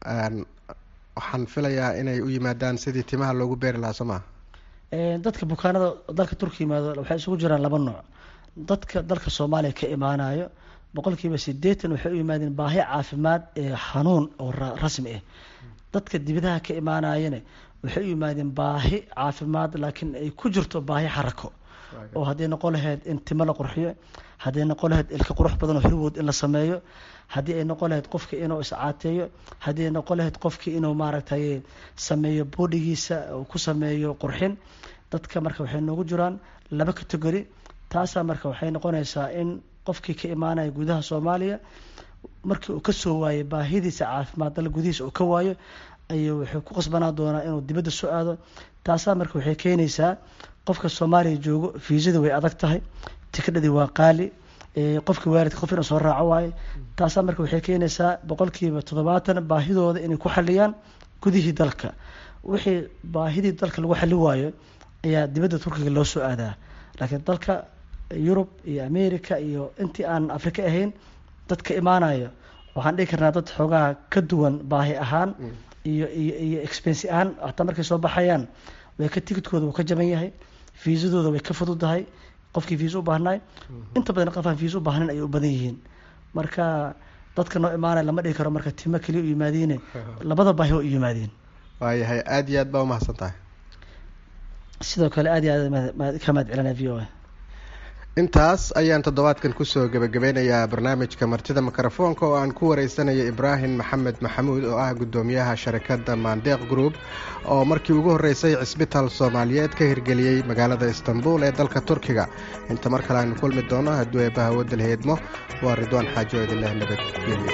waxaan filayaa inay u yimaadaan sidii timaha loogu beeri lahaa soo maa dadka bukaanada dalka turkiya yimaado waxay isugu jiraan laba nooc dadka dalka soomaaliya ka imaanayo boqolkiiba sideetan waxay u yimaadeen baahi caafimaad ee xanuun oo rasmi ah dadka dibadaha ka imaanayana waxay u yimaadeen baahi caafimaad laakiin ay ku jirto baahi xarako oo hadday noqon lahayd in timo la qurxiyo hadday noqon lahayd ilka qurux badan oo hirwood in la sameeyo haddii ay noqon lahayd qofka inuu iscaateeyo haddii ay noqon lahayd qofki inuu maaragtay sameeyo boodhigiisa uu ku sameeyo qurxin dadka marka waxay noogu jiraan laba category taasaa marka waxay noqonaysaa in qofkii ka imaanaya gudaha soomaaliya markii uu kasoo waayo baahidiisa caafimaad dal gudihiisa uu ka waayo ayuu wuxuu ku qasbanaa doonaa inuu dibadda soo aado taasaa marka waxay keenaysaa qofka soomaaliya joogo fiisadii way adag tahay tikadhadii waa qaali qofka waalidka qof inuu soo raaco waayo taasaa marka waxay keenaysaa boqolkiiba toddobaatan baahidooda inay ku xaliyaan gudihii dalka wixii baahidii dalka lagu xali waayo ayaa dibadda turkiga loo soo aadaa laakiin dalka yurub iyo america iyo intii aan afrika ahayn dadka imaanayo waxaan dhihi karnaa dad xoogaha ka duwan baahi ahaan iyo iyo iyo expensi ahaan hataa markay soo baxayaan way ka tigidkooda wuu ka jaban yahay fiisadooda way ka fududahay qofkii fiisa u baahnaay inta badan qofaan fiisa u baahnayn ayay u badan yihiin marka dadka noo imaanaya lama dhihi karo marka timo keliya u yimaadiine labada baahi waa u yimaadeen waayahay aada iyo aad baa umahadsan tahay sidoo kale aad iyo aad ka mahad celinaya v o a intaas ayaan toddobaadkan kusoo gebagabeynayaa barnaamijka martida mikrofoonka oo aan ku wareysanayo ibraahim maxamed maxamuud oo ah guddoomiyaha sharikadda maandeeq group oo markii ugu horreysay cisbitaal soomaaliyeed ka hirgeliyey magaalada istanbul ee dalka turkiga inta mar kale aynu kulmi doono hadduu eebbaha wadal heedmo waa ridwaan xaajo idinleh nabadgelyo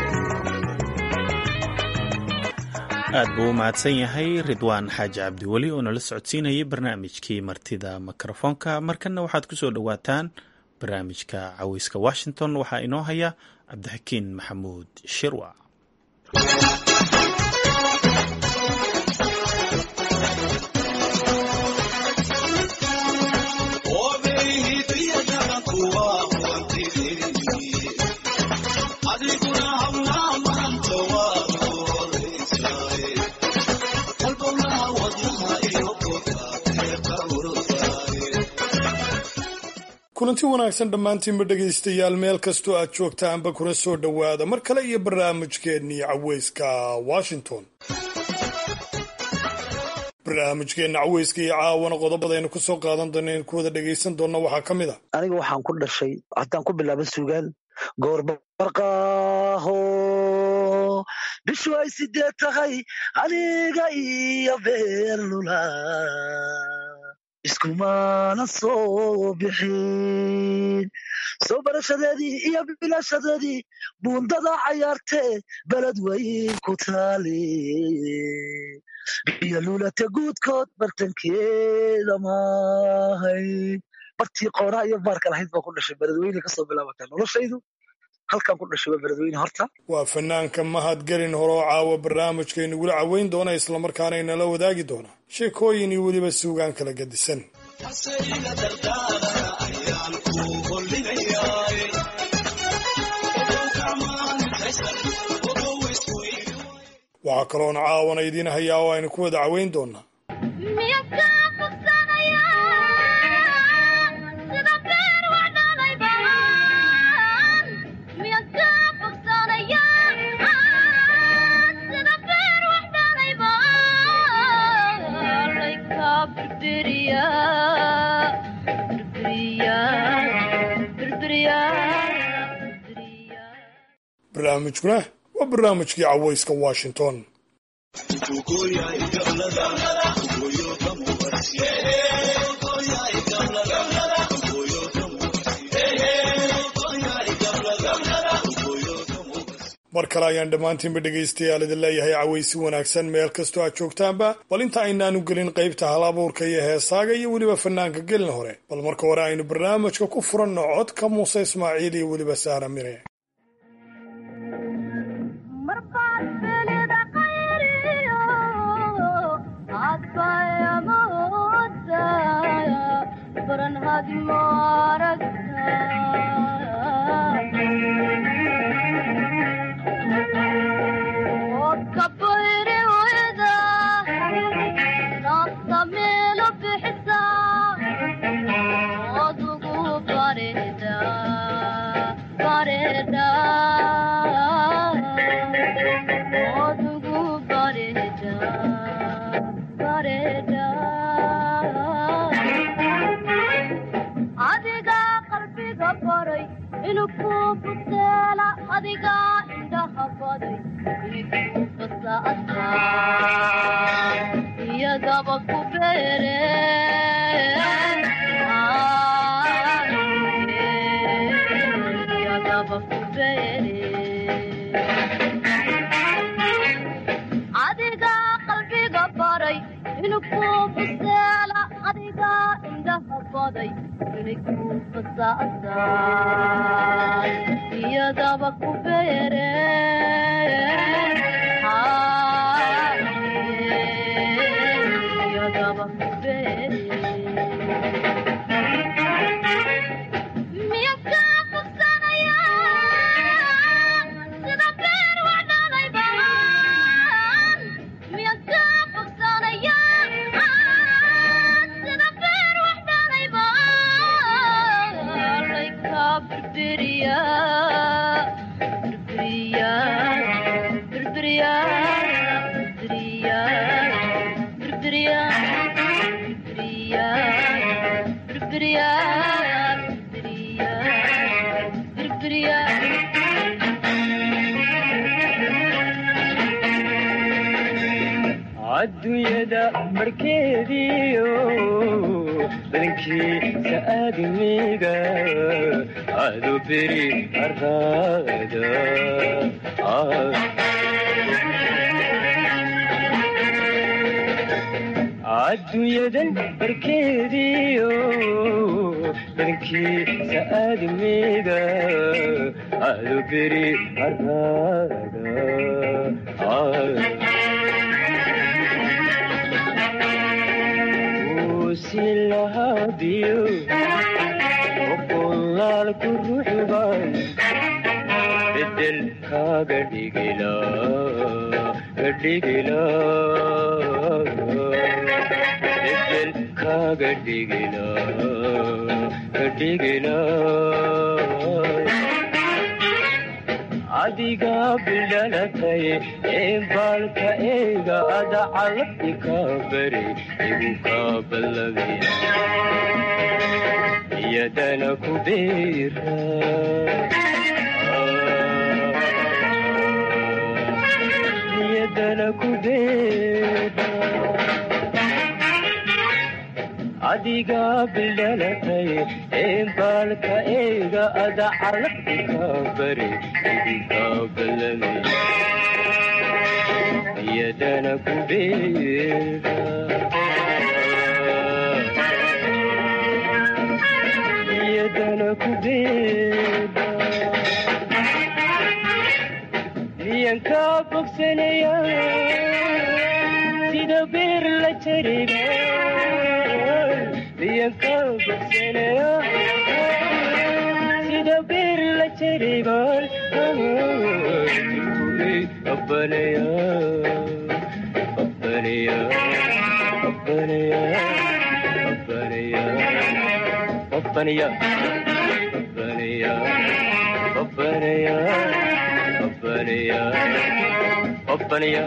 aad buu u mahadsan yahay ridwaan xaaji cabdiweli oo nala socodsiinayay barnaamijkii martida mikrofoonka markanna waxaad ku soo dhowaataan barnaamijka caweyska washington waxaa inoo haya cabdixakiin maxamuud shirwa kulanti wanaagsan dhammaantiinba dhegaystayaal meel kastoo aad joogtaanba kuna soo dhowaada mar kale iyo barnaamijkeennii caweyska washington barnaamijkeenna caweyska iyo caawana qodobadaynu ku soo qaadan doona in ku wada dhegaysan doonna waxaa ka mid a aniga waxaan ku dhashay haddaan ku bilaaba sugaan goorbarqaaho bishu ay sideed tahay aniga iyo beerlula iskumana soo bixin soo barashadeedii iyo bilashadeedii buundada cayaartee beled weyn ku taali biyo luulate guudkood bartankeeda maahay bartii qoonaa iyo baarka lahayd baa ku dhashay beledweyne kasoo bilaabataa noloshaydu halkan ku dhashay waa beledweyne horta waa fanaanka mahadgelin horoo caawa barnaamijkaynugula caweyn doona islamarkaana inala wadaagi doona sheekooyin iyo weliba suugaan kala gadisan waxaa kaloona caawana idiin hayaa oo aynu ku wada caweyn doonaa barnaamijkuna waa barnaamijkii caweyska washington mar kale ayaan dhammaantiinba dhegaystayaal idin leeyahay caweysi wanaagsan meel kastoo aad joogtaanba bal inta aynaanu gelin qaybta hal abuurka iyo heesaaga iyo weliba fanaanka gelin hore bal marka hore aynu barnaamijka ku furanno codka muuse ismaaciil iyo weliba sahra mire adiga indhaha baday igu fasaadka iyadaba ku beere iyadaba ku beere adiga qalbiga baray inuu ku buseela adiga indhaha baday inay ku fasaadaan iyadaba ku beere iyadaba ku beere miya ka bogsanaya sida beer wax dhalay baan miya ka bogsanaya sida beer wax dhalay baan layka birbiriya birbiriya birbiriya birbiriya birbiriya birbiriya birbiriya birbiriya adduunyada barkeediyo badankiisa aadamiga adu beri araada adduunyadan barkeediyo badankiisa aadamiga adu beri araada silahadiyo oqolaalku ruuxban bedel kaaga dhigila dhigila bedel kaaga dhigila dhigila adiga bidhalatay ee baalka eega ada calabti kaa bari igu kaa ballabay iyadana ku beera iyadana ku beera adiga bidhalatay ee baalka eega ada calabti kaa bari igu kaa ballamay iyadana ku beera iyadana ku beera miyan kaa bogsanaya sida beer la jariga miyan kaa bogsanaya sida beer la jariban abbanaya abbanaya abbanaya abbanaya abbanaya abbanaya abbanaya abbanaya abbanaya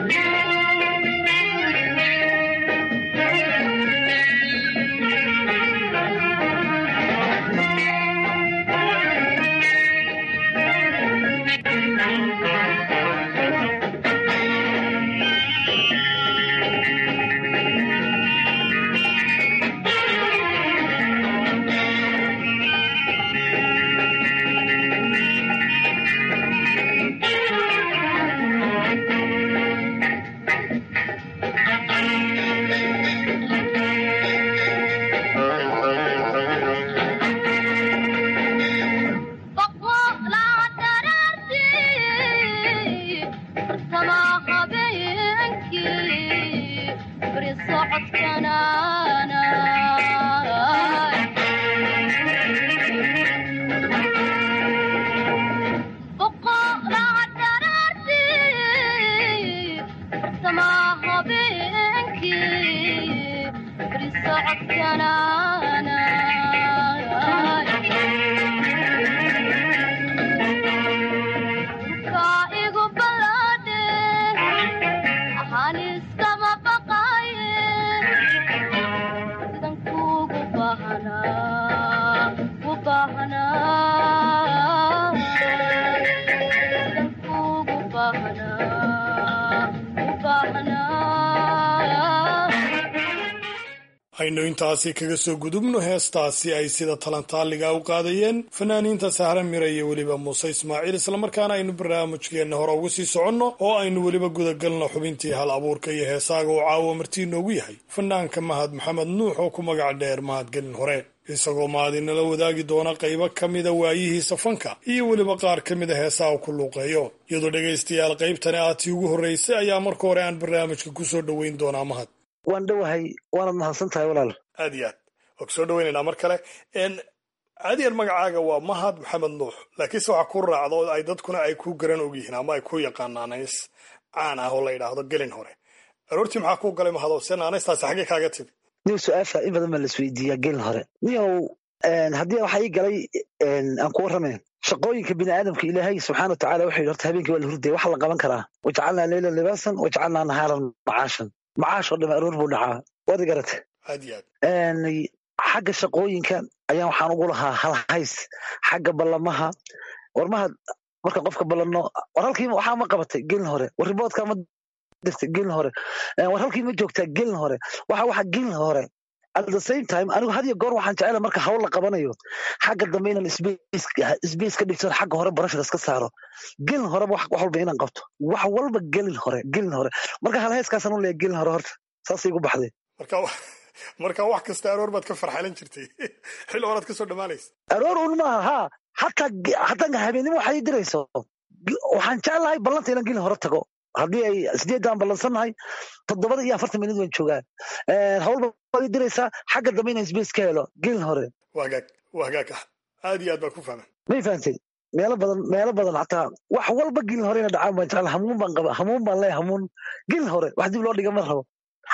aynu intaasi kaga soo gudubno heestaasi ay sida talantaaliga u qaadayeen fanaaniinta sahra mira iyo weliba muuse ismaaciil islamarkaana aynu barnaamijkeenna hore uga sii soconno oo aynu weliba gudagalno xubintii hal abuurka iyo heesaaga oo caawa martii noogu yahay fanaanka mahad maxamed nuux oo ku magac dheer mahadgelin hore isagoo mahadinala wadaagi doona qaybo ka mida waayihiisa fanka iyo weliba qaar ka mida heesaha ku luuqeeyo iyadoo dhegaystayaal qaybtani aatii ugu horraysay ayaa marka hore aan barnaamijka ku soo dhoweyn doonaa mahad waan dhowahay waanad mahadsan tahay walaal aad iyo aad waa kusoo dhaweynaynaa mar kale caadiyan magacaaga waa mahad maxamed nuux laakiinse waxaa ku raacda oo ay dadkuna ay ku garan ogyihiin ama ay ku yaqaanaan naanays caan ah oo la yidhaahdo gelin hore aroortii maxaa kuu galay mahado se naanaystaasi xaggee kaaga timi niw su-aasha in badan baa la isweydiiyaa gelin hore niyow haddii waxaa ii galay aan ku warramayn shaqooyinka bini aadamka ilaahay subxaana watacaala wuxuu yidhi horta habeenkii waa la hurdaya waxa la qaban karaa wajacalnaa leylan libaasan wajacalnaa nahaaran macaashan macaash oo dhame aroor buu dhacaa waad garate aad iyo aad xagga shaqooyinka ayaan waxaan ugu lahaa hal hays xagga ballamaha warmaha marka qofka ballanno war halkii waxaa ma qabatay gelin hore war riboodka ma dirtay gelin hore war halkii ma joogtaa gelin hore waxa waxa gelin hore at the same time anigu had iyo goor waxaan jecela marka hawl la qabanayo xagga dambe inaan sbace ka dhigto xagga hore barashada iska saaro gelin horeba wax walba inaan qabto wax walba gelin hore gelin hore marka hal heeskaasaan u leeya gelin hore horta saasay igu baxday marka marka wax kasta aroor baad ka farxalan jirtay xilli horaad kasoo dhammaanaysa aroor un maaha haa hataa hataa habeenimo waxay dirayso waxaan jeclahay ballanta inaan gelin hore tago haddii ay sideeddaan ballansannahay toddobada iyo afartan minut waan joogaa hawlba waad diraysaa xagga dambe inaan sbace ka helo gelin hore waa hagaag waa hagaag ah aad iyo aad baa ku fahman may fahantay meelo badan meelo badan hataa wax walba gelin hore ina dhacaan baan jecla hamuun baan qaba hamuun baan leeya hamuun gelin hore wax dib loo dhiga ma rabo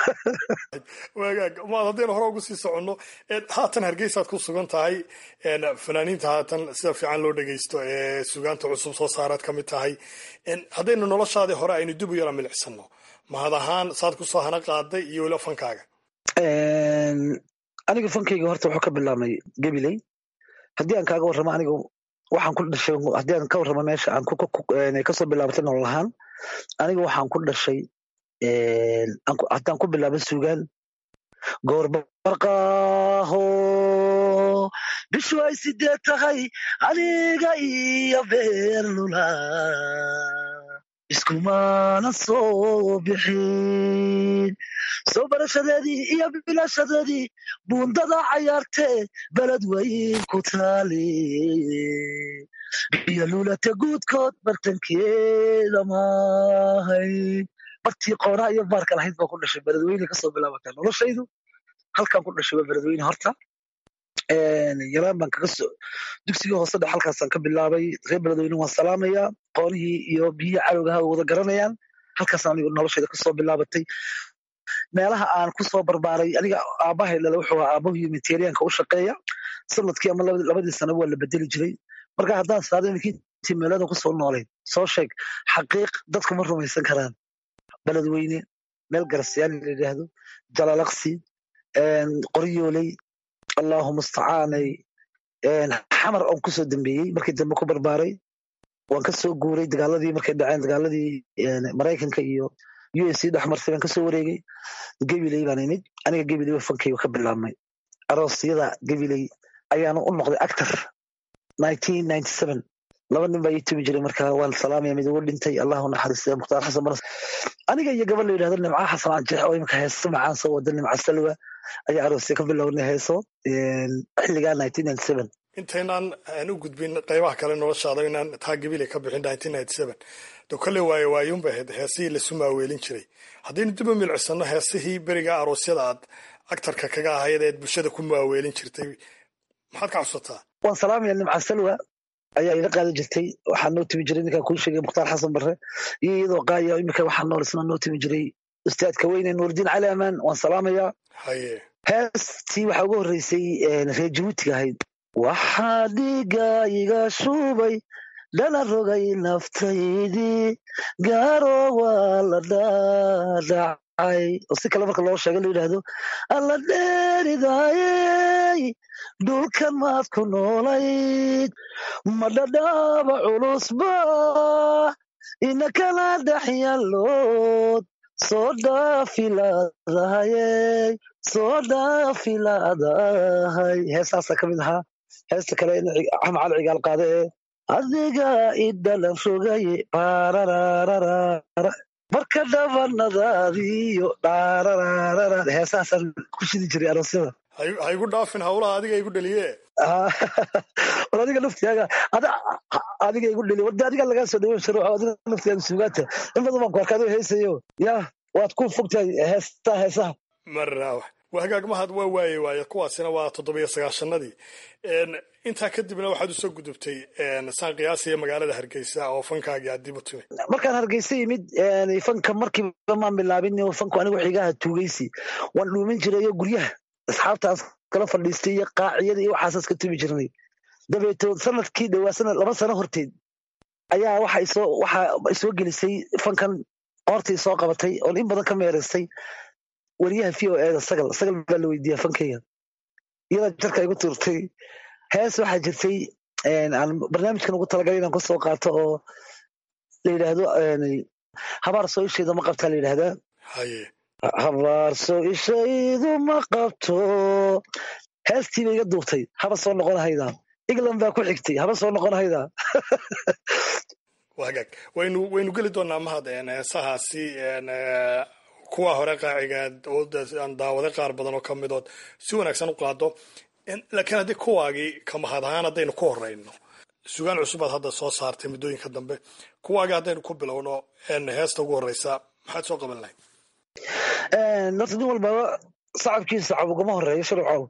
wagaag maad haddaynu hore ugu sii soconno haatan hargeysaad ku sugan tahay fanaaniinta haatan sida fiican loo dhegeysto ee sugaanta cusub soo saaraad ka mid tahay haddaynu noloshaadii hore aynu dib u yara milicsano mahad ahaan saad kusoo hana qaaday iyo weliba fankaaga aniga fankayga horta wuxuu ka bilaabmay gabiley haddii aan kaaga warramo aniga waxaan ku dhashay haddii aan ka warramo meesha aan kasoo bilaabatay nolol ahaan aniga waxaan ku dhashay haddaan ku bilaabo sugaan goorbarqaaho bishu ay sideed tahay aniga iyo beernula iskumana soo bixin soo barashadeedii iyo bilashadeedii buundada cayaartee beled weyn ku taali biyo lulata guudkood bartankeeda maahay bartii qoonaa iyo baarka lahayd baa ku dhashay beledweyne kasoo bilaabatay noloshaydu halkaan ku dhashay waa beledweyne horta yaraan baan kaga soo dugsigii hoose dhex halkaasaan ka bilaabay reer beledweyne waan salaamayaa qoonihii iyo biyihii cadowgaha way wada garanayaan halkaasaan anigu noloshayda kasoo bilaabatay meelaha aan kusoo barbaaray aniga aabahay lale wuxuu ahaa aabahu humanitarianka u shaqeeya sanadkii ama labadii sanaba waa la bedeli jiray marka haddaan saado iminkii intii meeladan kusoo noolayd soo sheeg xaqiiq dadku ma rumaysan karaan beledweyne meel garasyaani la yidhaahdo jalalaqsi qoryooley allahu mustacaanay xamar on kusoo dambeeyey markii dambe ku barbaaray waan kasoo guuray dagaaladii markay dhaceen dagaaladii maraykanka iyo u s c dhex martay baan kasoo wareegay gabiley baan imid aniga gabiley wa fankayga ka bilaabmay aroosyada gabiley ayaanu u noqday actor laba nin baa ii tumi jiray marka waan salaamaya mid ugu dhintay allahu naxariista mukhtaar xasan baras aniga iyo gabadh la yidhahdo nimca xasan anjeex oo imika heeso macaan soo wada nimca salwa ayaa aroosya ka bilownay heeso xilligaa intaynaan aan u gudbin qaybaha kale noloshaada inaan taa gabile ka bixin de kolley waayo waayuunba ahayd heesihii lasu maaweelin jiray haddaynu dib u milicsano heesihii beriga aroosyada aad agtarka kaga ahayd eed bulshada ku maaweelin jirtay maxaad ka xusataa waan salaamaya nimca salwa ayaa iga qaadan jirtay waxaa noo timi jiray ninkaan kuu sheegay mukhtaar xasan barre iyo iyadoo qaaya imika waxaa nool isna noo timi jiray ustaadka weyne nuurdiin cali amaan waan salaamayaa heestii waxaa ugu horreysay reer jabuutiga ahayd waxaa dhiiga iga shubay dhana rogay naftaydii gaaro waa la dhaadhacay oo si kale marka loo sheega la yidhaahdo alla dheeridaayey dhulkan maad ku noolayd ma dhadhaaba culusba ina kala dhex yaallood soo dhaafilaadahayey soo dhaafilaadahay heesaasaa ka mid ahaa heesta kale in axmed cali cigaal qaade ee adiga idhalan rogaye baararararara marka dhabanadaadiyo dhaarararara heesahaasaan ku shidi jiray aroosyada ha igu dhaafin hawlaha adiga igu dheliye war adiga naftiyaaga adiga igu dheli warde adiga lagaa soo dhaweyn sharo adiga naftiyaaga suugaata in badan baan ku arkaa adoo heesayo ya waad ku fogtahay heestaha heesaha maraawax waa hagaag mahad waa waaye waaye kuwaasina waa toddobiyo sagaashanadii intaa kadibna waxaad usoo gudubtay saan qiyaasaya magaalada hargeysa oo fankaagii aad dib u timi markaan hargeysa yimid fanka markiiba maan bilaabin fanku anigu xigaha tuugaysi waan dhuumin jirayo guryaha asxaabtaas kala fadhiistay iyo qaaciyada iyo waxaasaas ka tumi jirnay dabeetood sanadkii dhowaa sanad laba sano horteed ayaa waxa isoo waxa isoo gelisay fankan qoortii soo qabatay oon in badan ka meeraystay wariyaha v o eda sagal sagal baa la weydiiya fankayga iyadaa jarka igu tuurtay hees waxaa jirtay aan barnaamijkan ugu talagalay inaan kusoo qaato oo la yidhaahdo habaar soo isheeda ma qabtaa la yidhahdaa haye habaarso ishaydu ma qabto heestiiba iga duubtay haba soo noqon haydaa england baa ku xigtay haba soo noqon haydaa wagaag waynu waynu geli doonaa mahad heesahaasi kuwa hore qaacigaad oo aan daawaday qaar badan oo ka midood si wanaagsan u qaado laakiin haddii kuwaagii ka mahad ahaan haddaynu ku horeyno sugaan cusubaad hadda soo saartay muddooyinka dambe kuwaagii haddaynu ku bilowno heesta ugu horeysa maxaad soo qaban lahayd horta nin walbaba sacabkiisa sacab ugama horeeyo sharcow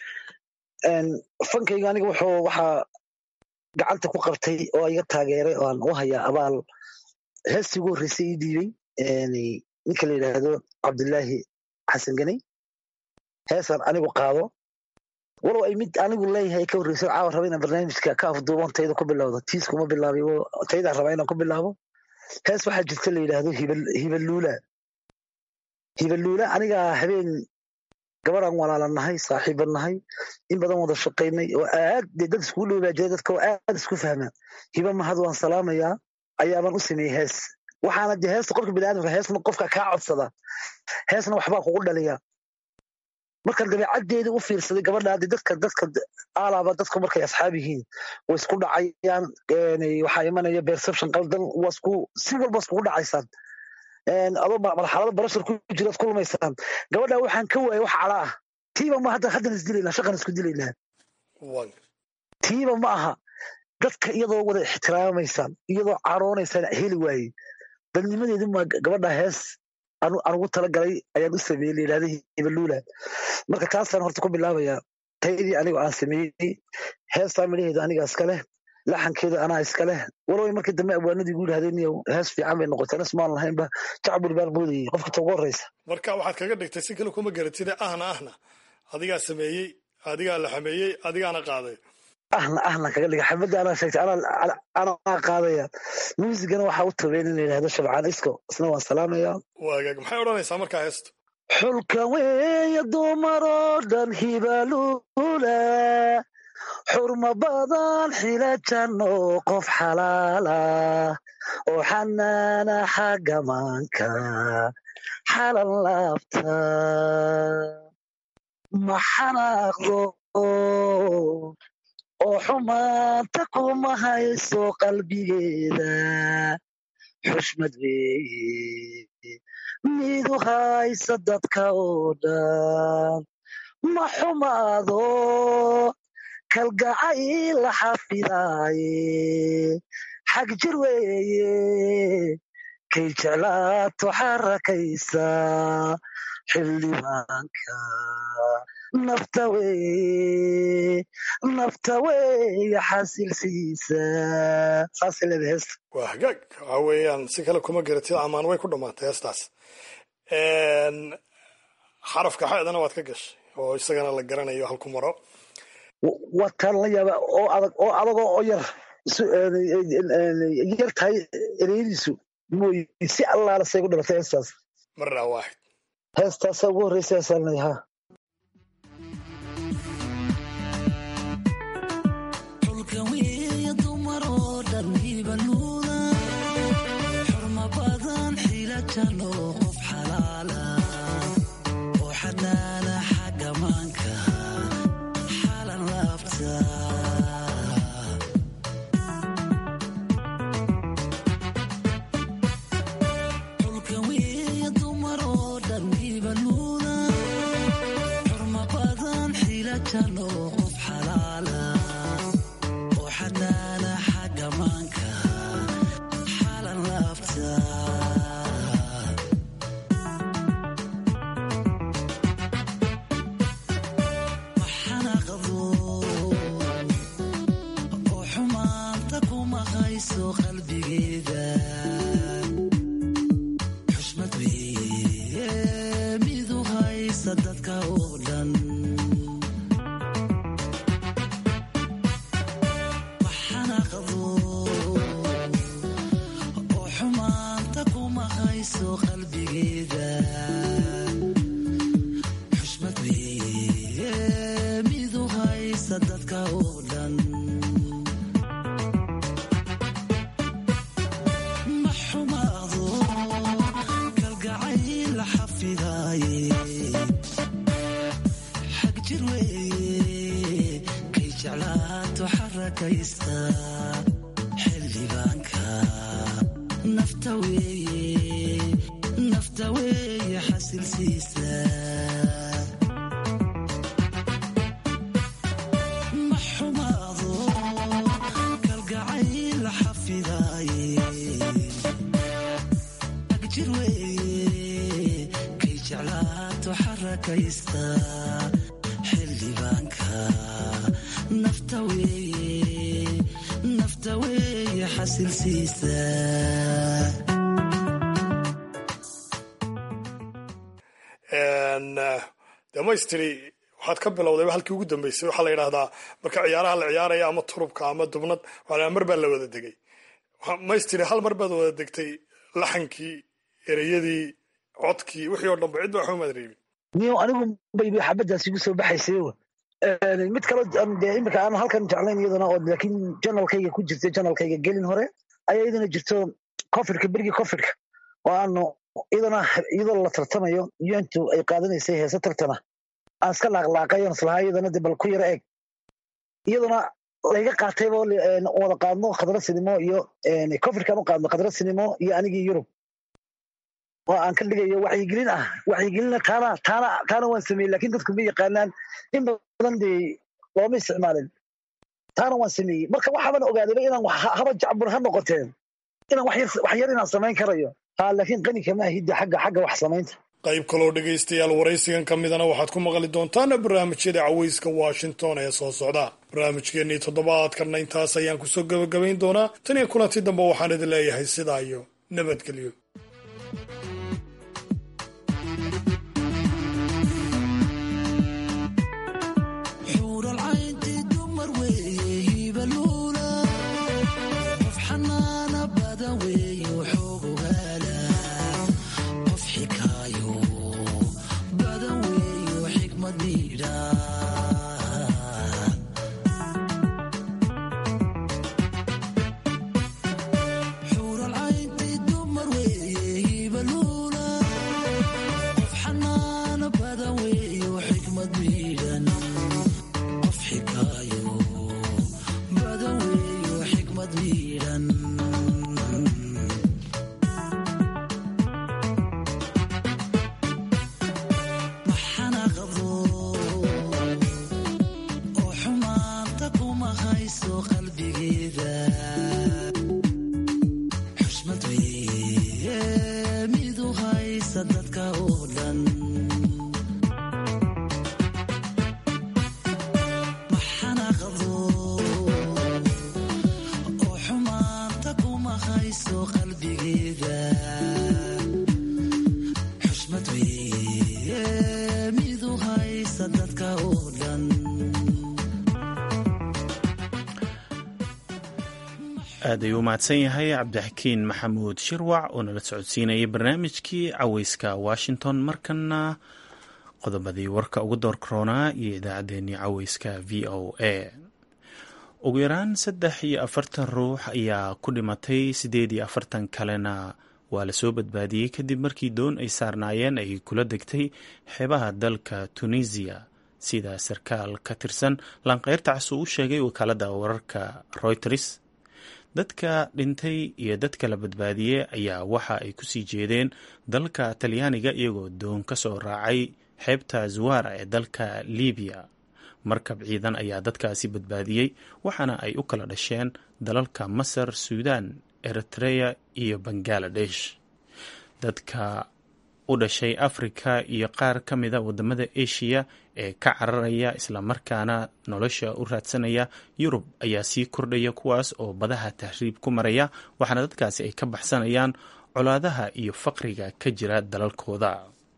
fankayga aniga wuxuu waxaa gacanta ku qabtay oo iga taageeray oo aan u hayaa abaal heestii ugu horreysay ii dhiibay ninka la yidhaahdo cabdilaahi xasan ganey heesaan anigu qaado walow ay mid anigu leeyahay ka horreysay caawa raba inaan barnaamijka ka afduuban tayda ku bilowdo tiiskuma bilaabay taydaan rabaa inaan ku bilaabo hees waxaa jirta la yidhaahdo hibaluula hibaluula anigaa habeen gabadhaan walaalan nahay saaxiiban nahay in badan wada shaqaynay oo aad dee dad iskugu dhowbaa jira dadka oo aad isku fahma hiba mahad waan salaamayaa ayaabaan u sameeyey hees waxaana de heesta qofka biniaadamka heesna qofka kaa codsada heesna waxbaa kugu dhaliya markaan dabeecaddeeda u fiirsaday gabadha de dadka dadka alaaba dadku markay asxaab yihiin way isku dhacayaan waxaa imanaya perception qaldan waa isku si walba iskugu dhacaysaan adoo marxalado barashar ku jiraad kulmaysaan gabadha waxaan ka waayay wax cala ah tiiba ma hadda haddan isdilaynaa shaqan isku dilaynaa tiiba ma aha dadka iyadoo wada ixtiraamaysaan iyadoo caroonaysaan heli waayey dadnimadeedu ma gabadha hees aan ugu talagalay ayaan u sameeyey la yidhahda hibaluula marka taasaan horta ku bilaabayaa taydii anigu aan sameeyey heestaa midhaheeda aniga iska leh laxankeeda anaa iska leh walow markii dambe abwaanadii igu yidhahdeen iyo hees fiican bay noqotay anas maan lahaynba jacbur baan moodayey qofka ta ugu horreysa marka waxaad kaga dhigtay si kale kuma garatide ahna ahna adigaa sameeyey adigaa la xameeyey adigaana qaaday ahna ahna kaga dhiga xamada anaa sheegtay anaa qaadaya muusigana waxaa u tabeen in la yidhahdo shabcaan isko isna waan salaamayaa waagaag maxay odhanaysaa markaa heesta xulka weeye dumaroo dhan hibaluula xurma badan xila janno qof xalaala oo xanaana xagga maanka xalan laabta ma xanaaqdo oo xumaanta kuma hayso qalbigeeda xushmad weeye midu haysa dadka oo dhan ma xumaado kalgacayl la xafidaaye xag jir weeye kay jeclaato xarakaysa xildhibaanka nafta weeye nafta weeye xasilsiisa saasay leedahay heesta waa hagaag waxa weeyaan si kale kuma garatid amaan way ku dhammaatay heestaas xarafka xaedana waad ka gashay oo isagana la garanayo halku maro wataan la yaaba oo adag oo adagoo oo yar yar tahay ereyadiisu mooy si allaala say ku dhalatay heestaas marna waaxid heestaasa ugu horreysa heesaalnay ha xurma badan xila jano qof xala jeclaato xarakaysta xildhibaanka nafta weeye nafta weeye xasilsiisa ma xumaado kalgacayl xafidaaye agjir weeye kay jeclaato xarakaysta xildhibaanka nafta weeye nafta weeye xasilsiisa damaystiri waxaad ka bilowdayba halkii ugu dambeysay waxaa la yidhahdaa marka ciyaaraha la ciyaaraya ama turubka ama dubnad waxaa mar baa la wada degay maystiri hal mar baad wada degtay laxankii ereyadii codkii wixii oo dhanba cid baa xumaad reebin niyo anigu bayba xabadaas igu soo baxaysay mid kaloo dee imika aan halkan jeclayn iyadana oo laakiin janalkayga ku jirtay janalkayga gelin hore ayaa iyadana jirto cofidka berigii cofidka oo aanu iyadana iyadoo la tartamayo untu ay qaadanaysay heese tartana aan iska laaqlaaqayan islahaa iyadana de bal ku yaro eeg iyadana layga qaatayba wada qaadno khadra sinimo iyo cofidkaan u qaadno khadra sinimo iyo anigii yurub oo aan ka dhigayo waxyigelin ah waxyigelina taana taana taana waan sameeyey lakin dadku ma yaqaanaan in badan dee looma isticmaalin taana waan sameeyey marka waxaaban ogaadayba inaan haba jacbur ha noqoteen inaan wax yar inaan samayn karayo ha laakiin qani kama ahidda xagga xagga wax samaynta qayb kaloo dhegaystayaal waraysigan ka midana waxaad ku maqli doontaan barnaamijyada caweyska washington ee soo socda barnaamijkeennii toddobaadkanna intaas ayaan kusoo gebagabayn doonaa tan iyo kulanti dambe waxaan idin leeyahay sidaa iyo nabadgelyo aad ayuu u mahadsan yahay cabdixakiin maxamuud shirwac oo nala socodsiinayay barnaamijkii caweyska washington markana qodobadii warka ugu door koronaa iyo idaacaddeenii caweyska v o a ugu yaraan saddex iyo afartan ruux ayaa ku dhimatay siddeed iyo afartan kalena waa lasoo badbaadiyey kadib markii doon ay saarnaayeen ay kula degtay xeebaha dalka tunisiya sida sarkaal ka tirsan lanqeyrta cas uu u sheegay wakaalada wararka reuters dadka dhintay iyo dadka la badbaadiyey ayaa waxa ay kusii jeedeen dalka talyaaniga iyagoo doon ka soo raacay xeebta zuwara ee dalka libiya markab ciidan ayaa dadkaasi badbaadiyey waxaana ay u kala dhasheen dalalka masar suudan eritrea iyo bangaladesh dadka u dhashay afrika iyo qaar ka mida wadamada eshiya ee ka cararaya islamarkaana nolosha u raadsanaya yurub ayaa sii kordhaya kuwaas oo badaha tahriib ku maraya waxaana dadkaasi ay ka baxsanayaan colaadaha iyo faqriga ka jira dalalkooda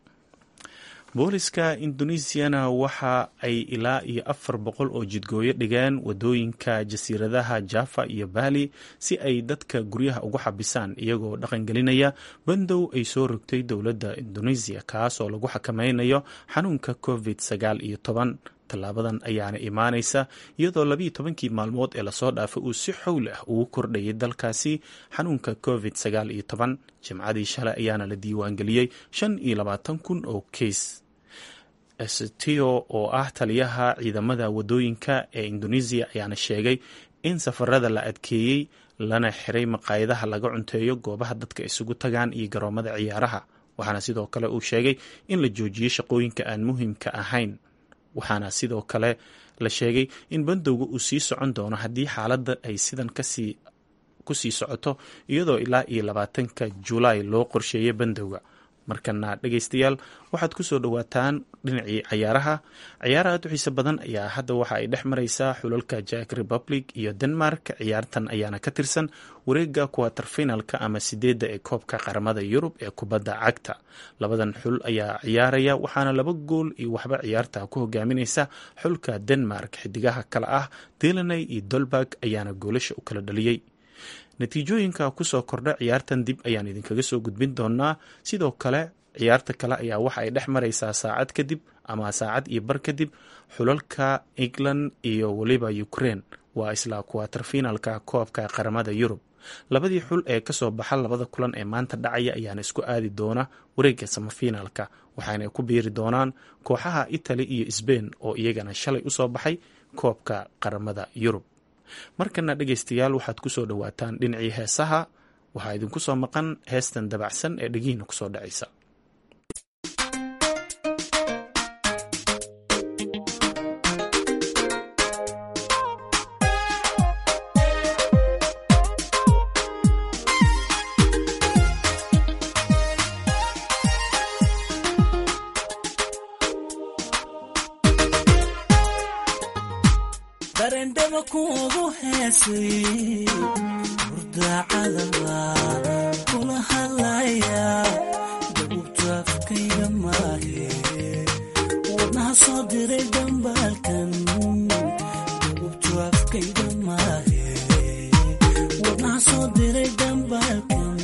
booliska indonesiana waxa ay ilaa iyo afar boqol oo jidgooyo dhigeen wadooyinka jasiiradaha java iyo bali si ay dadka guryaha ugu xabisaan iyagoo dhaqangelinaya bandow ay soo rogtay dowladda indonesia kaas oo lagu xakameynayo xanuunka covid sagaal iyo toban tallaabadan ayaana imaanaysa iyadoo labiiyo tobankii maalmood ee lasoo dhaafay uu si xowl ah ugu kordhayay dalkaasi xanuunka covid sagaal iyo toban jimcadii shalay ayaana la diiwaangeliyey shan iyo labaatan kun oo keys setio oo ah taliyaha ciidamada wadooyinka ee indonesia ayaana sheegay in safarada la adkeeyey lana xiray maqaayadaha laga cunteeyo goobaha dadka isugu tagaan iyo garoomada ciyaaraha waxaana sidoo kale uu sheegay in la joojiyey shaqooyinka aan muhiimka ahayn waxaana sidoo kale la sheegay in bandowga uu sii socon doono haddii xaaladda ay sidan kasii kusii socoto iyadoo ilaa iyo labaatanka julaay loo qorsheeyay bandowga markana dhegaystayaal waxaad kusoo dhowaataan dhinacii cayaaraha ciyaar aad u xiise badan ayaa hadda waxa ay dhex mareysaa xulalka jack republic iyo denmark ciyaartan ayaana ka tirsan wareega kuwater finalka ama sideedda ee koobka qaramada yurub ee kubadda cagta labadan xul ayaa ciyaaraya waxaana laba gool iyo waxba ciyaarta ku hogaamineysa xulka denmark xidigaha kale ah delaney iyo dolberg ayaana goolasha u kala dhaliyey natiijooyinka kusoo kordha ciyaartan dib ayaan idinkaga soo gudbin doonaa sidoo kale ciyaarta kale ayaa waxa ay dhex mareysaa saacad kadib ama saacad iyo bar kadib xulalka england iyo weliba ukraine waa isla kuwater finalka koobka qaramada yurub labadii xul ee kasoo baxa labada kulan ee maanta dhacaya ayaana isku aadi doona wareega samafinaalka waxaana ku biiri doonaan kooxaha italy iyo sbain oo iyagana shalay usoo baxay koobka qaramada yurub markana dhegaystayaal waxaad kusoo dhowaataan dhinacii heesaha waxaa idinku soo maqan heestan dabacsan ee dhegihiina kusoo dhacaysa barendhaba kuugu heesay hurdacadaba kula hadlaya dabubtu afkayga maahe wadnaha soo diray dambaalkan dabubtu afkayga maahe wadnaha soo diray dambaalkan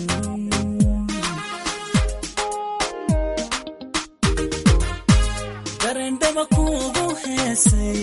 barendhaba kuugu heesay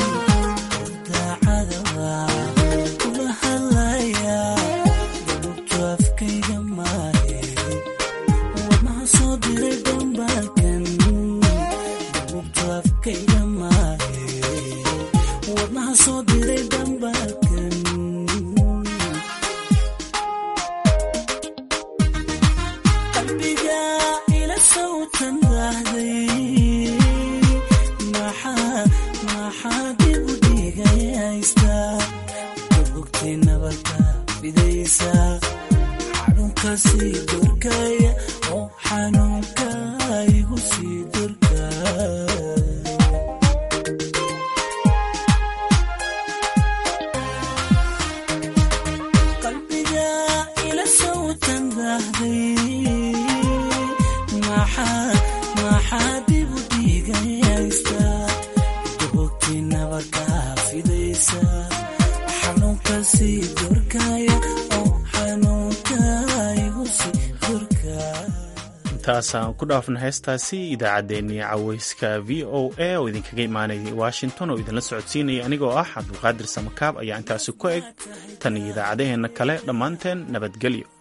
intaasaan ku dhaafna heestaasi idaacaddeenii caweyska v o a oo idinkaga imaanayay washington oo idinla socodsiinaya anigoo ah cabdulqaadir samakaab ayaa intaasi ku eg tan iyo idaacadaheenna kale dhammaanteen nabadgelyo